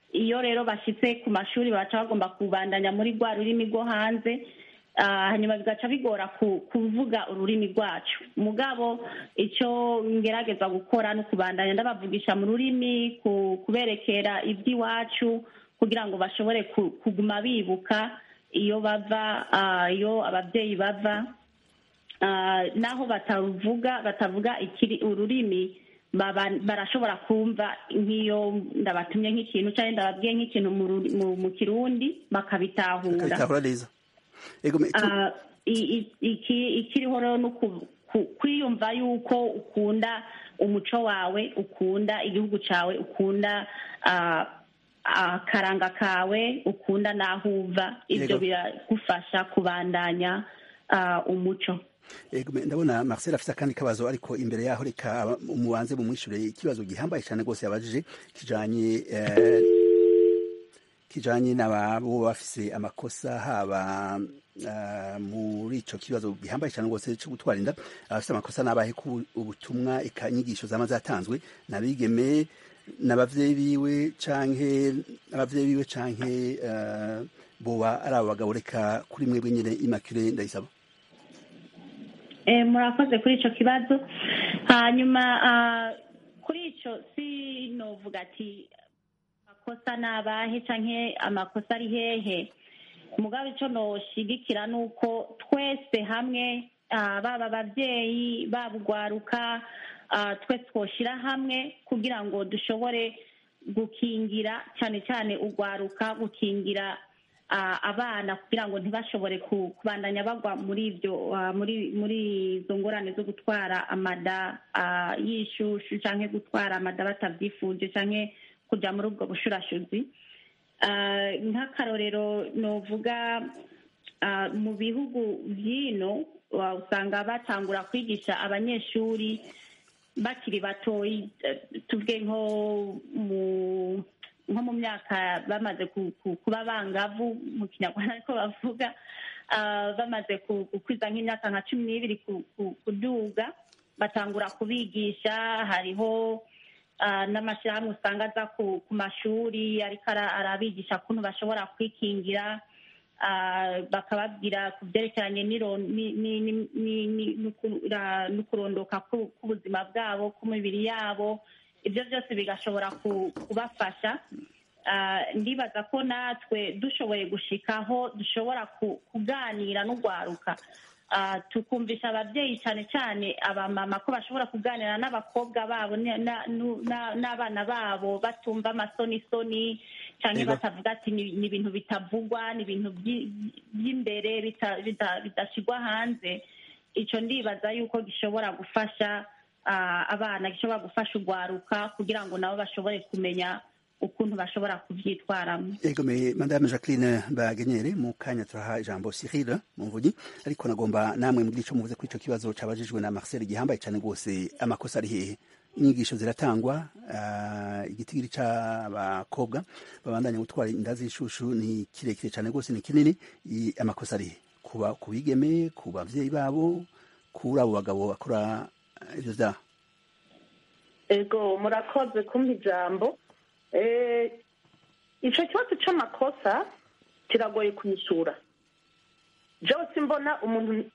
iyo rero bashyitse ku mashuri baca bagomba kubandanya muri rwa rurimi rwo hanze Ah, hanyuma bigaca bigora ku- kuvuga ururimi rwacu mugabo icyo ngerageza gukora ni ukubandanya ndabavugisha mu rurimi ku- kuberekera iby'iwacu kugira ngo bashobore ku- kuguma bibuka iyo bava ah, iyo ababyeyi bava Ah, naho batavuga batavuga ikiri ururimi baba- barashobora kumva nk'iyo ndabatumye nk'ikintu cyangwa ndababwiye nk'ikintu mu ruri- mu- mu kirundi bakabitahura kabitahura neza ego me- tu- Ah, i- i- iki- ikiriho rero ni uku- ku- kwiyumva yuko ukunda umuco wawe ukunda igihugu cyawe ukunda ah, akaranga kawe ukunda n'aho uva ibyo Yego. biragufasha kubandanya ah, umuco Ego, me- ndabona Marcel afite akandi kabazo ariko imbere yaho reka aba- umubanze mumwishure ikibazo gihambaye cyane rwose yabajije kijanye eh, kijanye n'ababo bafise amakosa haba eh, muri ico kibazo gihambaye cyane rwose cyo gutwara inda abafise amakosa n'abahe ku ubutumwa eka inyigisho zama zatanzwe nabigeme n'abavyeyi biwe canke abavyeyi biwe canke eh, boba ari abo bagabo reka kuri mwebwe nyene Immaculée ndayisaba Eh, murakoze kuri icyo kibazo hanyuma ah, kuri icyo si novuga ati amakosa ni abahe canke amakosa ari hehe mugabo icyo noshigikira ni uko twese hamwe ah, baba ababyeyi baba ugwaruka ah, twese twoshyira hamwe kugira ngo dushobore gukingira cyane cyane ugwaruka gukingira ah, abana kugira ngo ntibashobore ku- kubandanya bagwa muri ibyo ah, muri muri izo ngorane zo gutwara amada ah, y'ishushu cyangwa gutwara amada batabyifuje cyangwa kujya muri ubwo bushurashuzi Ah, nk'akarorero novuga ah, mu bihugu by'ino ah, usanga batangura kwigisha abanyeshuri bakiri batoyi eh, tuvuge nko mu nko mu myaka bamaze ku- ku- kuba bangavu mu kinyarwanda ariko bavuga ah, bamaze ku- gukwiza nk'imyaka nka cumi n'ibiri ku- ku- kuduga batangura kubigisha hariho ah, n'amashyirahamwe usanga aza ku ku mashuri ariko ara- arabigisha ukuntu bashobora kwikingira ah, bakababwira ku byerekeranye n'iro- ni- ni- ni- ni- ni- n'uku- ra- n'ukurondoka ku- k'ubuzima bwabo k'umibiri yabo ibyo byose bigashobora ku- kubafasha Ah, ndibaza ko natwe dushoboye gushikaho dushobora ku- kuganira n'ugwaruka Ah, tukumvisha ababyeyi cyane cyane abamama ko bashobora kuganira n'abakobwa babo ni- na- nu- na- n'abana babo batumva amasonisoni cyangwa Yego. batavuga ati ni ni ibintu bitavugwa ni ibintu by'i- by'imbere bita- bita- bidashyirwa hanze icyo ndibaza yuko gishobora gufasha ah, abana gishobora gufasha ugwaruka kugira ngo nabo bashobore kumenya ukuntu bashobora kubyitwaramo Ego me madame Jacqueline Bagenyere mu kanya turaha ijambo Cyril Mumvugi ariko nagomba namwe muri ico muvuze kuri ico kibazo cabajijwe na Marcel gihambaye cyane rwose amakosa ari hehe inyigisho ziratangwa uh, igitigiri c'abakobwa babandanya gutwara inda z'ishushu ni kirekire cyane rwose ni kinini I- amakosa ari hehe kuba kubigeme ku bavyeyi babo kuri abo bagabo bakora eh, ivyo vyaha ego murakoze kumpa ijambo Eh, ico kibazo c'amakosa kiragoye kwishyura jewe simbona umuntu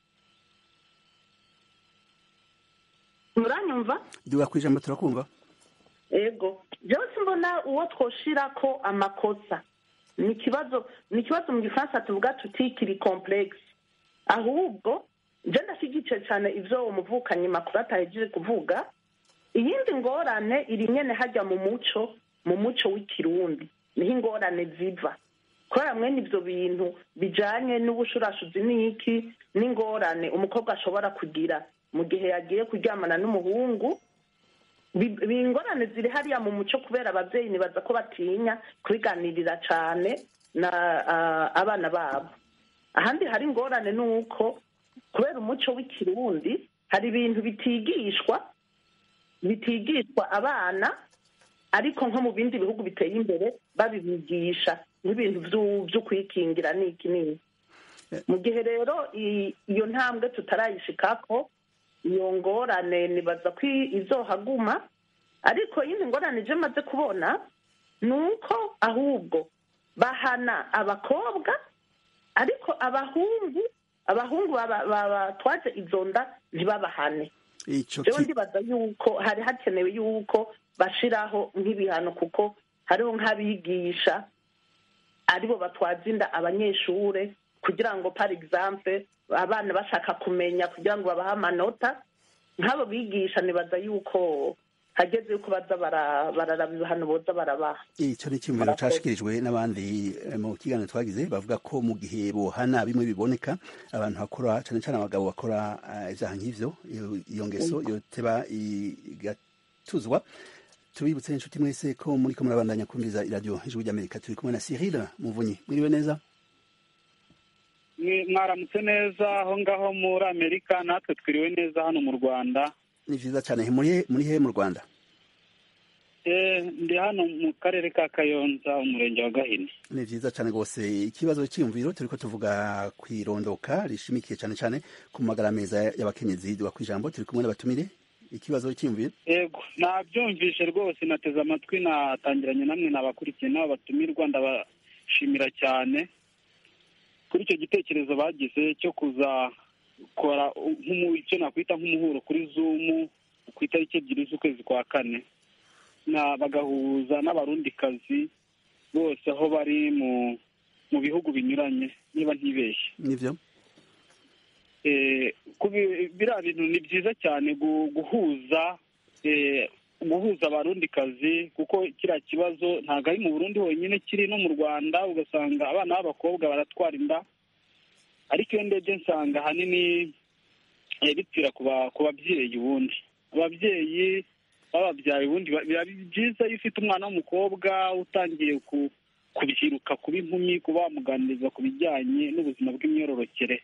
muranyumva duga kwijambo turakumva ego jewe simbona uwo twoshirako amakosa ni ikibazo ni ikibazo mu gifaransa tuvuga tuti kiri complexe ahubwo je ndashyigikiye cyane ivyo uwo muvukanyi makuru atahejeje kuvuga iyindi ngorane iri nyene hajya mu muco mu muco w'ikirundi niho ingorane ziva kubera mwene ivyo bintu bijanye n'ubushurashuzi n'iki n'ingorane umukobwa ashobora kugira mu gihe yagiye kuryamana n'umuhungu Bi- bi- ingorane ziri hariya mu muco kubera ababyeyi nibaza ko batinya kubiganirira cyane na ah, abana babo ahandi hari ingorane ni uko kubera umuco w'ikirundi hari ibintu bitigishwa bitigishwa abana ariko nko mu bindi bihugu biteye imbere babibigisha nk'ibintu vyu- vyo kwikingira n'iki n'iki mu gihe rero i- iyo ntambwe tutarayishikako iyo ngorane nibaza ko i- izohaguma ariko yindi ngorane je maze kubona ni uko ahubwo bahana abakobwa ariko abahungu abahungu baba- babatwaje izo nda ntibabahane ico jewe ki- ndibaza yuko hari hakenewe yuko bashiraho nk'ibihano kuko hariho nk'abigisha aribo batwaza inda abanyeshure kugira ngo par exemple abana bashaka kumenya kugira ngo babahe amanota nk'abo bigisha nibaza yuko hageze yuko baza bara- bararaba ibihano boza barabaha ico ni icyumviro Murakoze. cashikirijwe n'abandi eh, mu kiganiro twagize bavuga ko mu gihe bohana bimwe biboneka abantu bakora cane cane abagabo bakora eh, ivyaha nk'ivyo iyo- iyo ngeso yoteba igatuzwa tubibutse inshuti mwese ko muriko murabandanya kumviriza iradiyo ijwi ry'amerika turi kumwe na cyril muvunyi mwiriwe neza Mwe- mwaramutse neza aho ngaho muri amerika natwe twiriwe neza hano mu rwanda ni vyiza cane muri muri he mu rwanda Eh, ndi hano mu karere ka kayonza umurenge wa gahini ni vyiza cane rwose ikibazo c'iyumviro turiko tuvuga kwirondoka rishimikiye cane cane ku magara meza y'abakenyezi duga kw'ijambo turi kumwe n'abatumire ikibazo c'iyumviro yego nabyumvishe rwose nateze amatwi natangiranye namwe nabakurikiye n'abo batumirwa ndabashimira cyane kuri icyo gitekerezo bagize cyo kuzakora nk'umu- icyo nakwita nk'umuhuro kuri zumu ku itariki ebyiri z'ukwezi kwa kane na bagahuza n'abarundikazi bose aho bari mu mu bihugu binyuranye niba ntibeshye nivyo eh, kubi- biriya bintu ni byiza cyane gu- guhuza eh, guhuza abarundikazi kuko kiriya kibazo ntabwo ari mu burundi honyine kiri no mu rwanda ugasanga abana b'abakobwa baratwara inda ariko iyo ndebye nsanga ahanini eh, bipfira ku ba- ku babyeyi ubundi ababyeyi bababyaye ubundi ba- biba byiza iyo ufite umwana w'umukobwa utangiye ku kubyiruka kuba inkumi kuba wamuganiriza ku bijyanye n'ubuzima bw'imyororokere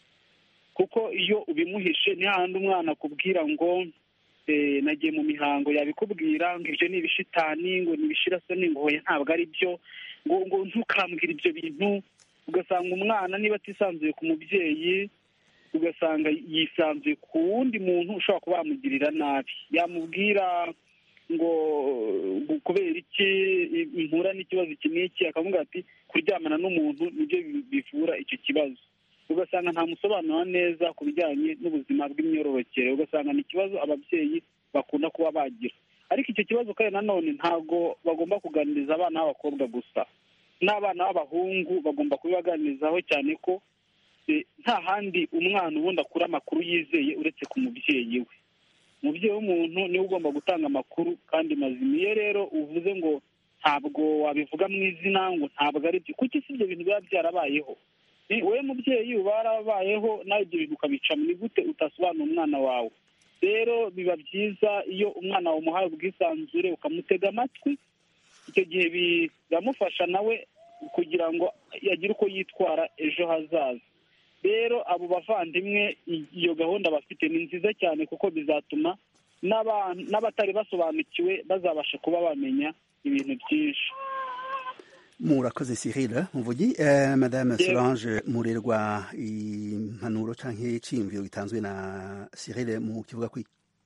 kuko iyo ubimuhishe ni hahandi umwana akubwira ngo eh, nagiye mu mihango yabikubwira ngo ibyo ni ibishitani ngo ni ibishirasoni ngo hoya ntabwo ari byo ngo ngo ntukambwire ibyo bintu ugasanga umwana niba atisanzuye ku mubyeyi ugasanga yisanzuye ku wundi muntu ushobora kuba yamugirira nabi yamubwira ngo ngo kubera iki impura n'ikibazo iki n'iki akamubwira ati kuryamana n'umuntu nibyo bi- bivura icyo kibazo ugasanga ntamusobanura neza ku bijyanye n'ubuzima bw'imyororokere ugasanga ni ikibazo ababyeyi bakunda kuba bagira ariko icyo kibazo kandi nanone ntabwo bagomba kuganiriza abana b'abakobwa gusa n'abana b'abahungu bagomba kubibaganirizaho cyane ko eh, nta handi umwana ubundi akura amakuru yizeye uretse ku mubyeyi we umubyeyi w'umuntu niwe ugomba gutanga amakuru kandi mazima iyo rero uvuze ngo ntabwo wabivuga mu izina ngo ntabwo ari byo kuki si ibyo bintu biba byarabayeho Eh, wowe mubyeyi uba warabayeho nawe ibyo bintu ukabicamo ni gute utasobanura umwana wawe rero biba byiza iyo umwana wamuhaye ubwisanzure ukamutega amatwi icyo gihe biramufasha nawe kugira ngo agire uko yitwara ejo hazaza rero abo bavandimwe i- iyo gahunda bafite ni nziza cyane kuko bizatuma n'aba- n'abatari basobanukiwe bazabasha kuba bamenya ibintu byinshi murakoze cyril muvugi eh, madame Yego. solange murerwa impanuro canke iciyumviro gitanzwe na cyril mu kivuga kwi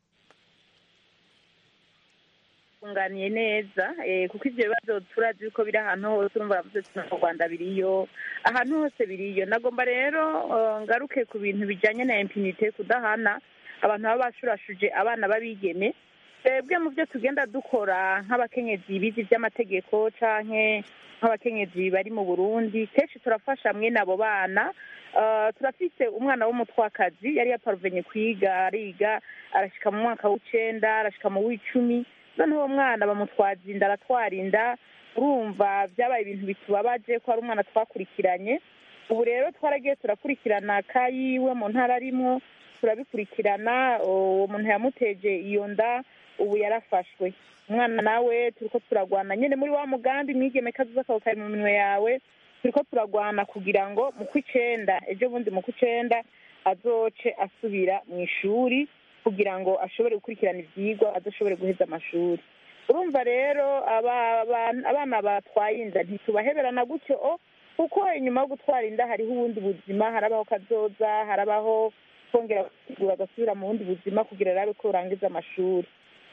tunganiye neza eh, kuko ibyo bibazo turazi ko biri ahantu hose urumva baravuze ati no mu rwanda biriyo ahantu hose biriyo nagomba rero eh, ngaruke ku bintu bijyanye na impinite kudahana abantu baba bashurashuje abana b'abigeme twebwe mu byo tugenda dukora nk'abakenyezi bize iby'amategeko canke nk'abakenyezi bari mu burundi kenshi turafasha mwene abo bana Uh, turafise umwana w'umutwakazi yari yaparuvenye kwiga ariga arashika mu mwaka w'icenda arashika mu w'icumi noneho uwo mwana bamutwaza inda aratwara inda urumva byabaye ibintu bitubabaje ko ari umwana twakurikiranye ubu rero twaragiye turakurikirana kayiwe mu ntara arimwo turabikurikirana uwo muntu yamuteje iyo nda ubu yarafashwe umwana nawe turiko turagwana nyene muri wa mugambi mwigeme kazoza kawe kari mu minwe yawe turiko turagwana kugira ngo mu kw'icenda ejo bundi mu kw'icenda azoce asubira mu ishuri kugira ngo ashobore gukurikirana ivyigwa azoshobore guheza amashuri urumva rero aba- aba- abana batwaye inda ntitubaheberana gutyo o kuko inyuma yo gutwara inda hariho ubundi buzima harabaho kazoza harabaho kongera gusigura agasubira mu bundi buzima kugira arabe ko urangiza amashuri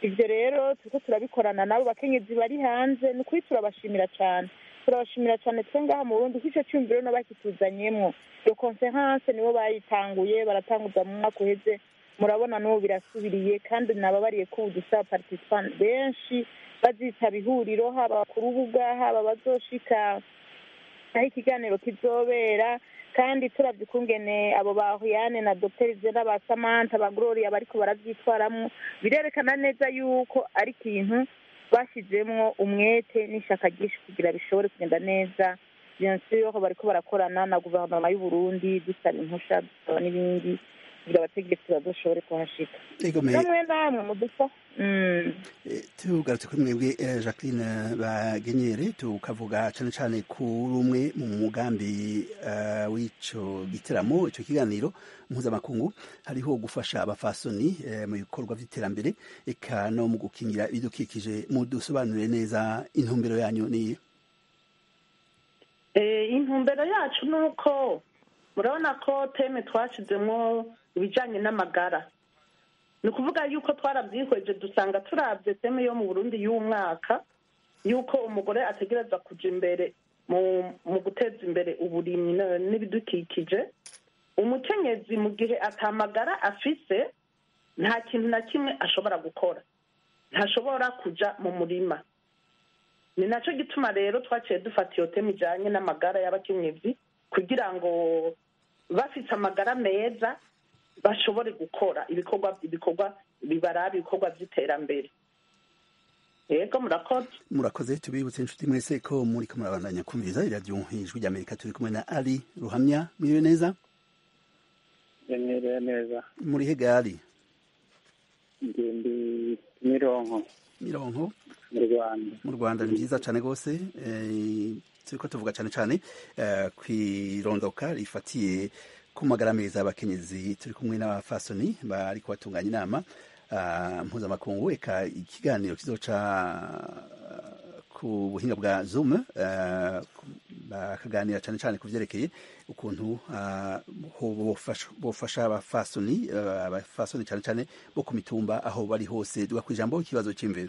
ibyo rero turiko turabikorana nabo bakenyezi bari hanze ni ukuri turabashimira cyane turabashimira cyane twe ngaha mu burundi kuko icyo cyumviro no bakituzanyemwo iyo konferanse nibo bayitanguye baratanguza mu mwaka uheze murabona n'ubu birasubiriye kandi nababariye ko ubu dusaba participant benshi bazitaba ihuriro haba ku rubuga haba bazoshika aho ikiganiro kizobera kandi turabye ukungene abo ba Huyane na Dr Zena ba Samantha ba Gloria bariko baravyitwaramwo birerekana neza yuko ari ikintu bashyizemwo umwete n'ishaka ryinshi kugira bishobore kugenda neza bien sûr bariko barakorana na guverinoma y'u Burundi dusaba impusha dusaba n'ibindi kugira abategetsi bazoshobore kuhashika Ego me namwe namwe mudufa mm. tugarutse kuri mwebwe eh, Jacqueline Bagenyere tukavuga cane cane kuri umwe mu mugambi eh, w'ico giteramo ico kiganiro mpuzamakungu hariho gufasha abafasoni eh, mu bikorwa vy'iterambere eka no mu gukingira ibidukikije mudusobanurire neza intumbero yanyu ni Eh, intumbero yacu ni uko murabona ko teme twashizemo ibijyanye n'amagara ni ukuvuga yuko twarabyihweje dusanga turabye teme yo mu burundi y'umwaka yuko umugore ategereza kuja imbere mu mu guteza imbere uburimyi na- n'ibidukikije umukenyezi mu gihe atamagara afise nta kintu na kimwe ashobora gukora ntashobora kuja mu murima ni nacyo gituma rero twaciye dufata iyo teme ijyanye n'amagara y'abakenyezi kugira ngo bafite amagara meza bashobore gukora ibikorwa ibikorwa bibaraba ibikorwa by'iterambere yego murakoze murakoze tubibutse inshuti mwese ko muri ko murabandanya kumviriza iradiyo ijwi ry'amerika turi kumwe na ali ruhamya mwiriwe neza Nyemereye neza muri he gari ngende mironko mironko mu rwanda mu rwanda ni byiza cyane rwose eh, turiko tuvuga cyane cyane eh, kwirondoka rifatiye ku magara meza y'abakenyezi turi kumwe n'abafasoni bari kubatunganya inama ah, mpuzamakungu eka ikiganiro kizoca ku buhinga bwa zoom eh, bakaganira cyane cyane ku vyerekeye ukuntu ah, ho- bofasha- bofasha abafasoni eh, abafasoni cyane cyane bo ku mitumba aho bari hose duga kwijambo ikibazo c'imviro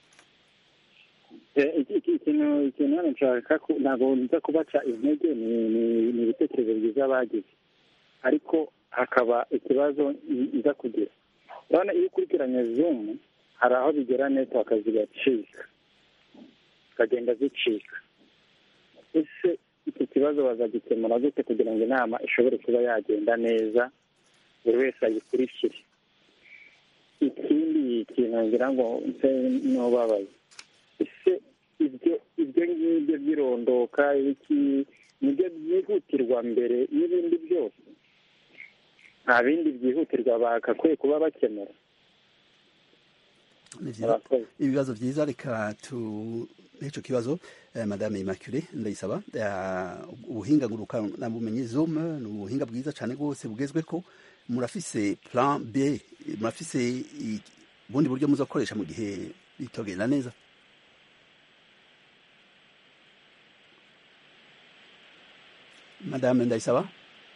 Eh, iki- iki- ikintu ikintu hano nshaka ku- ntabwo nza kubaca intege ni ni- ni ibitekerezo byiza bagize ariko hakaba ikibazo i- iza kugira urabona iyo ukurikiranye zoom hari aho bigera network zigacika zikagenda zicika ese iki kibazo bazagikemura gute kugira ngo inama ishobore kuba yagenda neza buri wese ayikurikire ikindi kintu ngira ngo nse n'ubabaye ese ibyo ibyo ngibyo by'irondoka iki nibyo byihutirwa mbere y'ibindi byose nta bindi byihutirwa bagakwiye kuba bakemura Ni vyiza. ibibazo vyiza reka tu ico kibazo eh, madame Immaculée ndayisaba eh, ubuhinga nguruka na bumenyi zoom ni ubuhinga bwiza cyane rwose bugezweko murafise plan B murafise i- ubundi buryo muzokoresha mu gihe bitogenda neza madame ndayisaba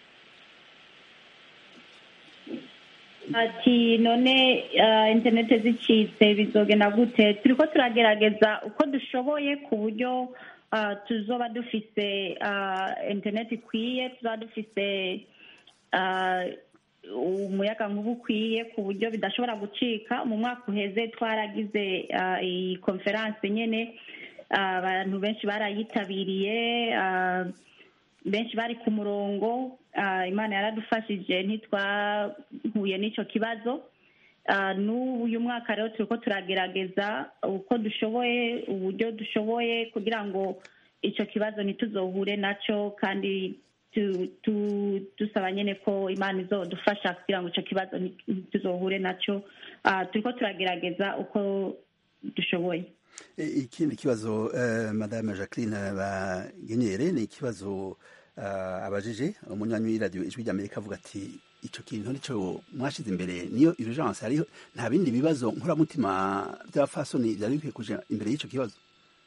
ati none uh, interinete zicitse bizogenda gute turiko turagerageza uko dushoboye ku buryo uh, tuzoba dufise uh, interinete ikwiye tuzoba dufise uh, umuyaga nkuba ukwiye ku buryo bidashobora gucika mu mwaka uheze twaragize uh, iyi konferanse nyene uh, abantu benshi barayitabiriye uh, benshi bari ku murongo ah, imana yaradufashije ntitwahuye n'icyo kibazo Ah, n'ubu uyu mwaka rero turiko turagerageza uko dushoboye uburyo dushoboye kugira ngo icyo kibazo ntituzohure nacyo kandi tu- tu- dusaba nyine ko imana izodufasha kugira ngo icyo kibazo ntituzohure nacyo Ah, turiko turagerageza uko dushoboye E, ikindi kibazo eh, madame Jacqueline Bagenyere ni ikibazo uh, abajije umunywanyi w'iradiyo ijwi ry'Amerika avuga ati ico kintu nico mwashize imbere niyo urgence hariho nta bindi bibazo nkuramutima by'abafasoni byari bikwiye kuja imbere y'ico kibazo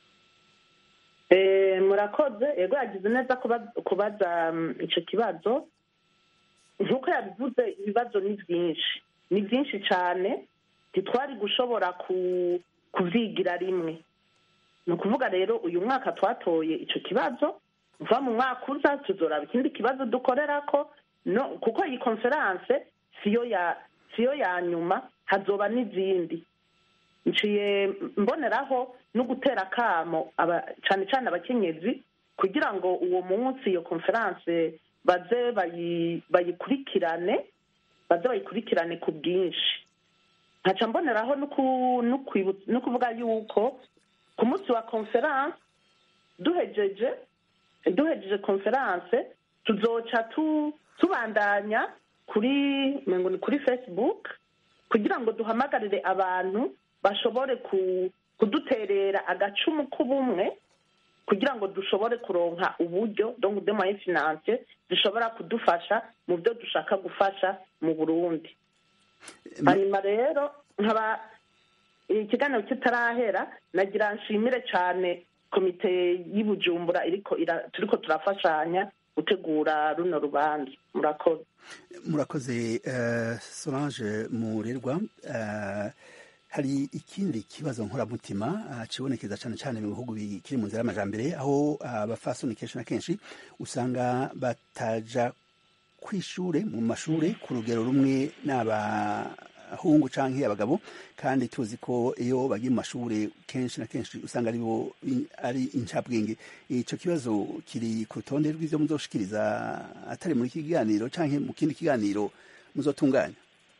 Eh, murakoze yego yagize neza kuba- kubaza mm, ico kibazo nk'uko yabivuze ibibazo ni byinshi ni byinshi cyane ntitwari gushobora kubyigira rimwe ni ukuvuga rero uyu mwaka twatoye icyo kibazo kuva mu mwaka uza tuzoraba ikindi kibazo dukorera ko no kuko iyi konferanse siyo ya siyo ya nyuma hazoba n'izindi nciye mboneraho no gutera akamo cyane cyane abakenyezi kugira ngo uwo munsi iyo konferanse baze bayikurikirane baze bayikurikirane ku bwinshi nkaca mboneraho no kuvuga yuko ku munsi wa konferanse duhejeje duhejeje konferanse tuzoca tubandanya kuri ni kuri facebook kugira ngo duhamagarire abantu bashobore kuduterera agacumu k'ubumwe kugira ngo dushobore kuronka uburyo donc de moyens financiers zishobora kudufasha mu byo dushaka gufasha mu burundi hanyuma rero nkaba ikiganiro kitarahera nagira nshimire cyane komite y'ubujumbura iriko turiko turafashanya gutegura runo rubanza murakoze murakoze solange murerwa hari ikindi kibazo nkoramutima kibonekeza cyane cyane mu bihugu bikiri mu nzira y'amajambere aho abafasoni kenshi na kenshi usanga bataja ku ishure mu mashure ku rugero rumwe n'abahungu canke abagabo kandi tuzi ko iyo bagiye mu mashure kenshi na kenshi usanga aribo ari incabwenge ico kibazo kiri ku rutonde rw'ivyo muzoshikiriza atari muri iki kiganiro canke mu kindi kiganiro muzotunganya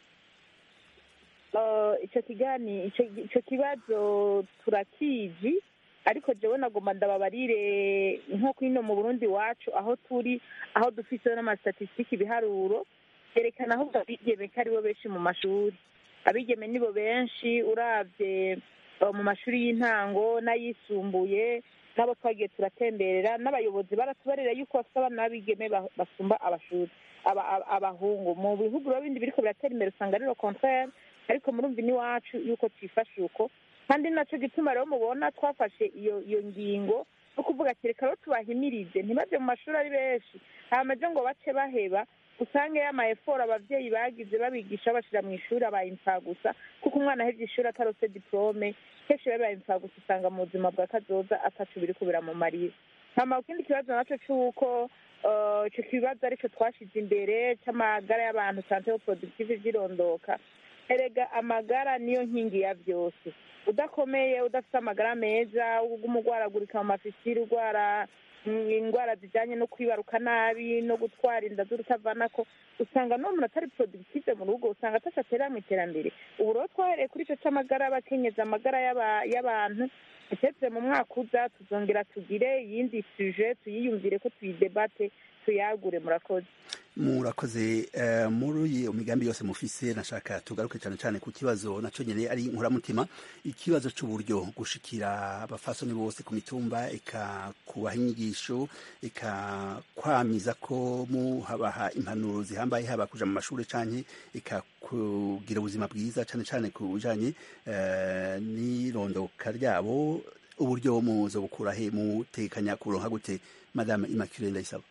icyo kigani icyo kibazo turakizi ariko jewe nagomba ndababarire nko kwino mu burundi iwacu aho turi aho dufise n'amastatisitiki ibiharuro byerekana ahubwo abigeme ko aribo benshi mu mashuri abigeme nibo benshi uravye mu mashuri y'intango n'ayisumbuye n'abo twagiye turatemberera n'abayobozi baratubarira yuko bafite abana b'abigeme basumba abashuri abahungu mu bihugu rero bindi biriko biratera imbere usanga ari contraire ariko murumva n'iwacu yuko twifashe uko kandi nacyo gituma rero mubona twafashe iyo iyo ngingo no kuvuga ati reka rero tubahimirize ntibaje mu mashuri ari benshi hamaze ngo bace baheba usange y'amayeforo abavyeyi bagize babigisha bashira mu ishuri abaye gusa kuko umwana ahevye ishuri atarose diplome kenshi babaye gusa usanga mu buzima bwa kazoza ataco biriko biramumarira hama ikindi kibazo naco c'uko ico kibazo arico twashize imbere c'amagara y'abantu sante productive vyirondoka erega amagara niyo nkingi ya byose udakomeye udafite amagara meza uguma urwaragurika mu mafisiri urwara indwara zijyanye no kwibaruka nabi no gutwara inda z'urutavanako usanga n'uwo muntu atari productive mu rugo usanga atashatera mu iterambere ubu rero twahereye kuri icyo cy'amagara y'abakenyezi amagara y'abantu ndetse mu mwaka uza tuzongera tugire iyindi suje tuyiyumvire ko tuyidebate tuyagure murakoze murakoze muri iyo migambi yose mufise nashaka tugaruke cyane cyane ku kibazo nacyo nyine ari inkoramutima ikibazo cy'uburyo gushikira abafasoni bose ku mitumba eka kubaha inyigisho eka kwamiza ko muhabaha impanuro zihambaye haba kuja mu mashuri canke eka kugira ubuzima bwiza cyane cyane ku bijanye n'irondoka ryabo uburyo muzo bukura he mutekanya kuronka gute madame Immaculée Ndayisaba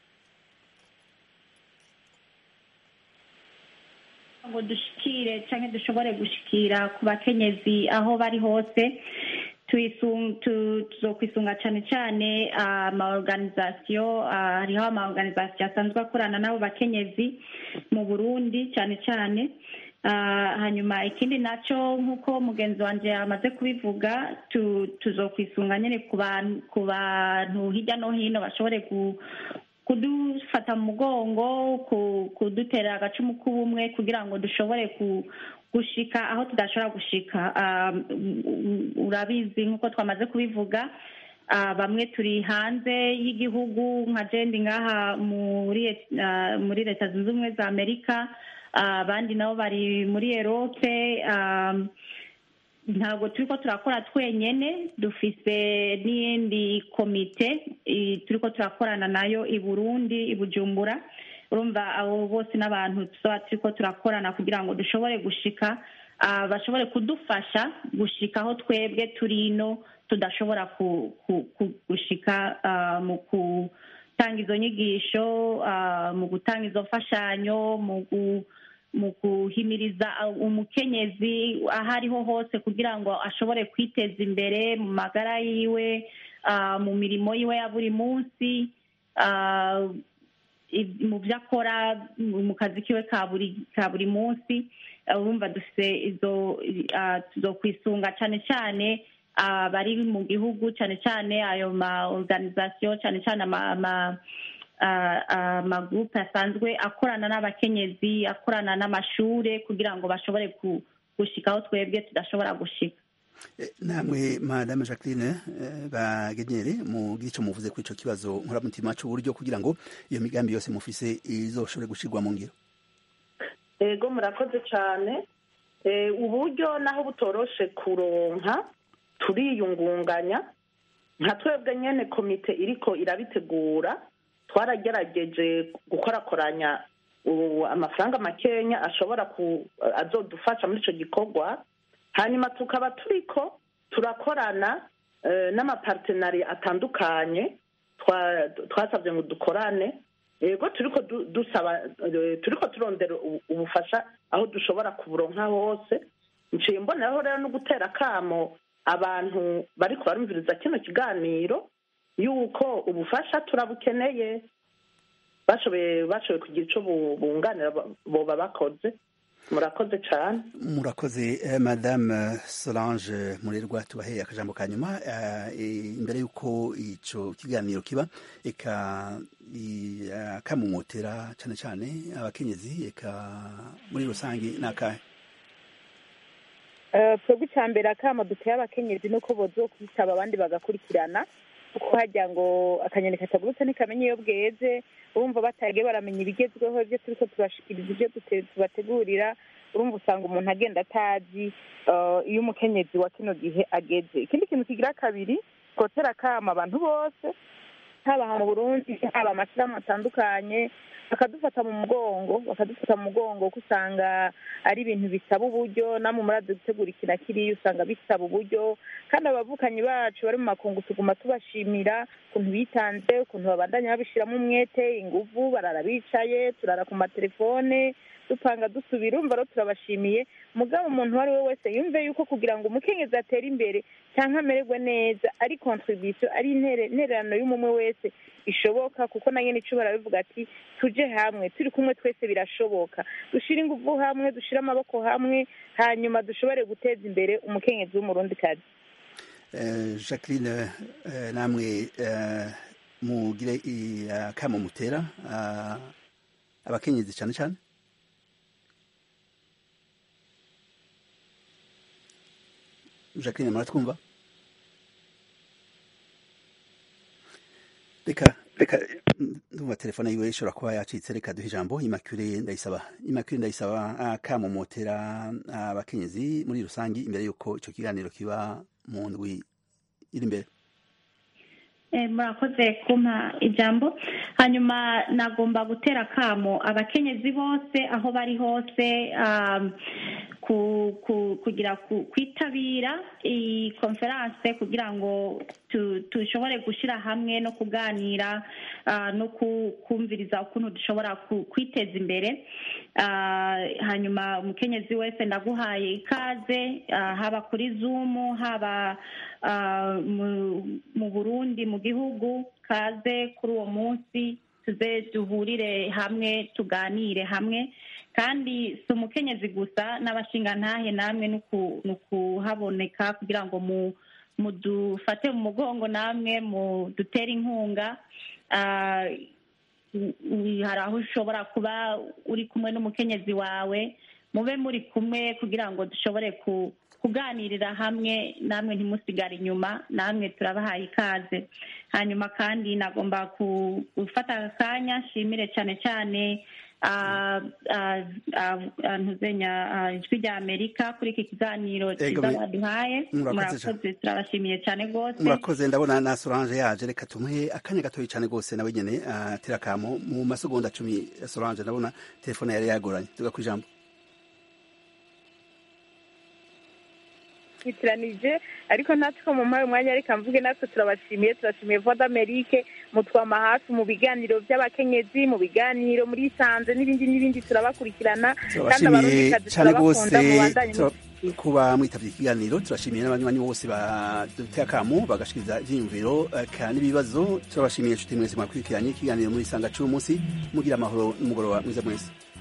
ngo dushikire cyangwa dushobore gushikira ku bakenyezi aho bari hose tuzokwisunga cyane cyane amaorganizasiyo hariho amaorganizasiyo asanzwe akorana n'abo bakenyezi mu burundi cyane cyane hanyuma ikindi nacyo nk'uko mugenzi wanjye amaze kubivuga tuzokwisunga nyine ku bantu hirya no hino bashobore kudufata mu mugongo kudutera agacumu k'ubumwe kugira ngo dushobore gushika aho tudashobora gushika urabizi nk'uko twamaze kubivuga bamwe turi hanze y'igihugu nka jendi ngaha muri leta zunze ubumwe za amerika abandi nabo bari muri erope ntabwo turi ko turakora twenyine dufise n'iyindi komite turi ko turakorana nayo i burundi i bujumbura urumva abo bose n'abantu tuba turi ko turakorana kugira ngo dushobore gushika bashobore kudufasha gushika aho twebwe turi ino tudashobora gushika mu gutanga izo nyigisho mu gutanga izo mfashanyo mu mu guhimiriza umukenyezi aho ariho hose kugira ngo ashobore kwiteza imbere mu magara yiwe mu mirimo yiwe ya buri munsi mu byo akora mu kazi kiwe ka buri munsi urumva dufite izo zo kwisunga cyane cyane abari mu gihugu cyane cyane ayo ma organization cyane cyane amagurupe asanzwe akorana n'abakenyezi akorana n'amashure kugira ngo bashobore gushikaho twebwe tudashobora gushika namwe madame jacqueline bagenyere mugira icyo muvuze kuri icyo kibazo nkuramutima cy'uburyo kugira ngo iyo migambi yose mufise izoshobore gushyirwa mu ngiro ego murakoze cyane uburyo naho butoroshe kuronka turiyungunganya nka twebwe nyine komite iriko irabitegura twaragerageje gukorakoranya amafaranga makenya ashobora azodufasha muri icyo gikorwa hanyuma tukaba turiko turakorana n'amapartenari atandukanye twasabye ngo dukorane yego turiko dusaba turiko turondera ubufasha aho dushobora kuburonka hose nciye mboneraho rero no gutera akamo abantu bariko barumviriza kino kiganiro yuko ubufasha turabukeneye bashoboye bashoboye kugira icyo bunganira boba bakoze murakoze cyane murakoze madame solange murerwa tubaheye akajambo ka nyuma imbere y'uko icyo kiganiro kiba eka kamumotera cyane cyane abakenyezi eka muri rusange ni akahe twebwe icya mbere akama duteye abakenyezi ni uko bozo kwitaba abandi bagakurikirana kuko hajya ngo akanyoni katagurutse ntikamenya iyo bweze urumva batagiye baramenya ibigezweho ibyo turi ko tubashikiriza ibyo tubategurira urumva usanga umuntu agenda atazi iyo umukenyezi wa kino gihe ageze ikindi kintu kigira kabiri twotera akama abantu bose haba mu burundi haba amashyirahamwe atandukanye bakadufata mu mugongo bakadufata mu mugongo kuko usanga ari ibintu bisaba uburyo namwe murazi gutegura iki na kiriya usanga bisaba uburyo kandi abavukanyi bacu bari mu makungu tuguma tubashimira ukuntu bitanze ukuntu babandanya babishyiramo umwete inguvu barara bicaye turara ku matelefone dupanga dusubira urumva rero turabashimiye mugabo umuntu uwo ari we wese yumve yuko kugira ngo umukenyezi atere imbere cyangwa amererwe neza ari kontribisiyo ari intererano y'umumwe wese ishoboka kuko na nyine icyo barabivuga ati tujye hamwe turi kumwe twese birashoboka dushyire ingufu hamwe dushyire amaboko hamwe hanyuma dushobore guteza imbere umukenyezi w'umurundikazi jacqueline namwe mugire akamo mutera abakenyezi cyane cyane jacqueline muratwumva reka reka ndumva telefone yiwe ishobora kuba yacitse reka duhe ijambo imakure ndayisaba imakure ndayisaba akamumotera abakenyezi muri rusange imbere y'uko icyo kiganiro kiba mu ndwi iri imbere murakoze kumpa ijambo hanyuma nagomba gutera akamo abakenyezi bose aho bari hose kugira kwitabira iyi konferanse kugira ngo dushobore gushyira hamwe no kuganira no kumviriza ukuntu dushobora kwiteza imbere hanyuma umukenyezi wese ndaguhaye ikaze haba kuri zumu haba mu burundi mu gihugu kaze kuri uwo munsi tuze duhurire hamwe tuganire hamwe kandi si umukenyezi gusa n'abashingantahe namwe ni ukuhaboneka kugira ngo mudufate mu mugongo namwe mudutere inkunga hari aho ushobora kuba uri kumwe n'umukenyezi wawe mube muri kumwe kugira ngo dushobore kuganirira hamwe namwe ntimusigare inyuma namwe turabahaye ikaze hanyuma kandi nagomba gufata akanya nshimire cyane cyane ntuzenya ijwi rya amerika kuri iki kiganiro cyiza baduhaye murakoze turabashimiye cyane rwose murakoze ndabona na solange yaje reka tumuhe akanya gatoya cyane rwose nawe nyine tirakamo mu masegonda cumi solange ndabona telefone yari yagoranye tuga ku ijambo twitiranije ariko natwe ko mu mpaye umwanya reka mvuge natwe turabashimiye turashimiye voix d'amerique mutwama hafi mu biganiro by'abakenyezi mu biganiro muri sanze n'ibindi n'ibindi turabakurikirana kandi turabashimiye abarundikazi cyane rwose turabakunda mubandanye tura- kuba mwitabye ikiganiro turashimiye n'abanywanyi bose baduteye akamu bagashikiriza ivyiyumviro eh, kandi n'ibibazo turabashimiye inshuti mwese mwakurikiranye ikiganiro muri sanga c'uyu munsi mugira amahoro n'umugoroba mwiza mwese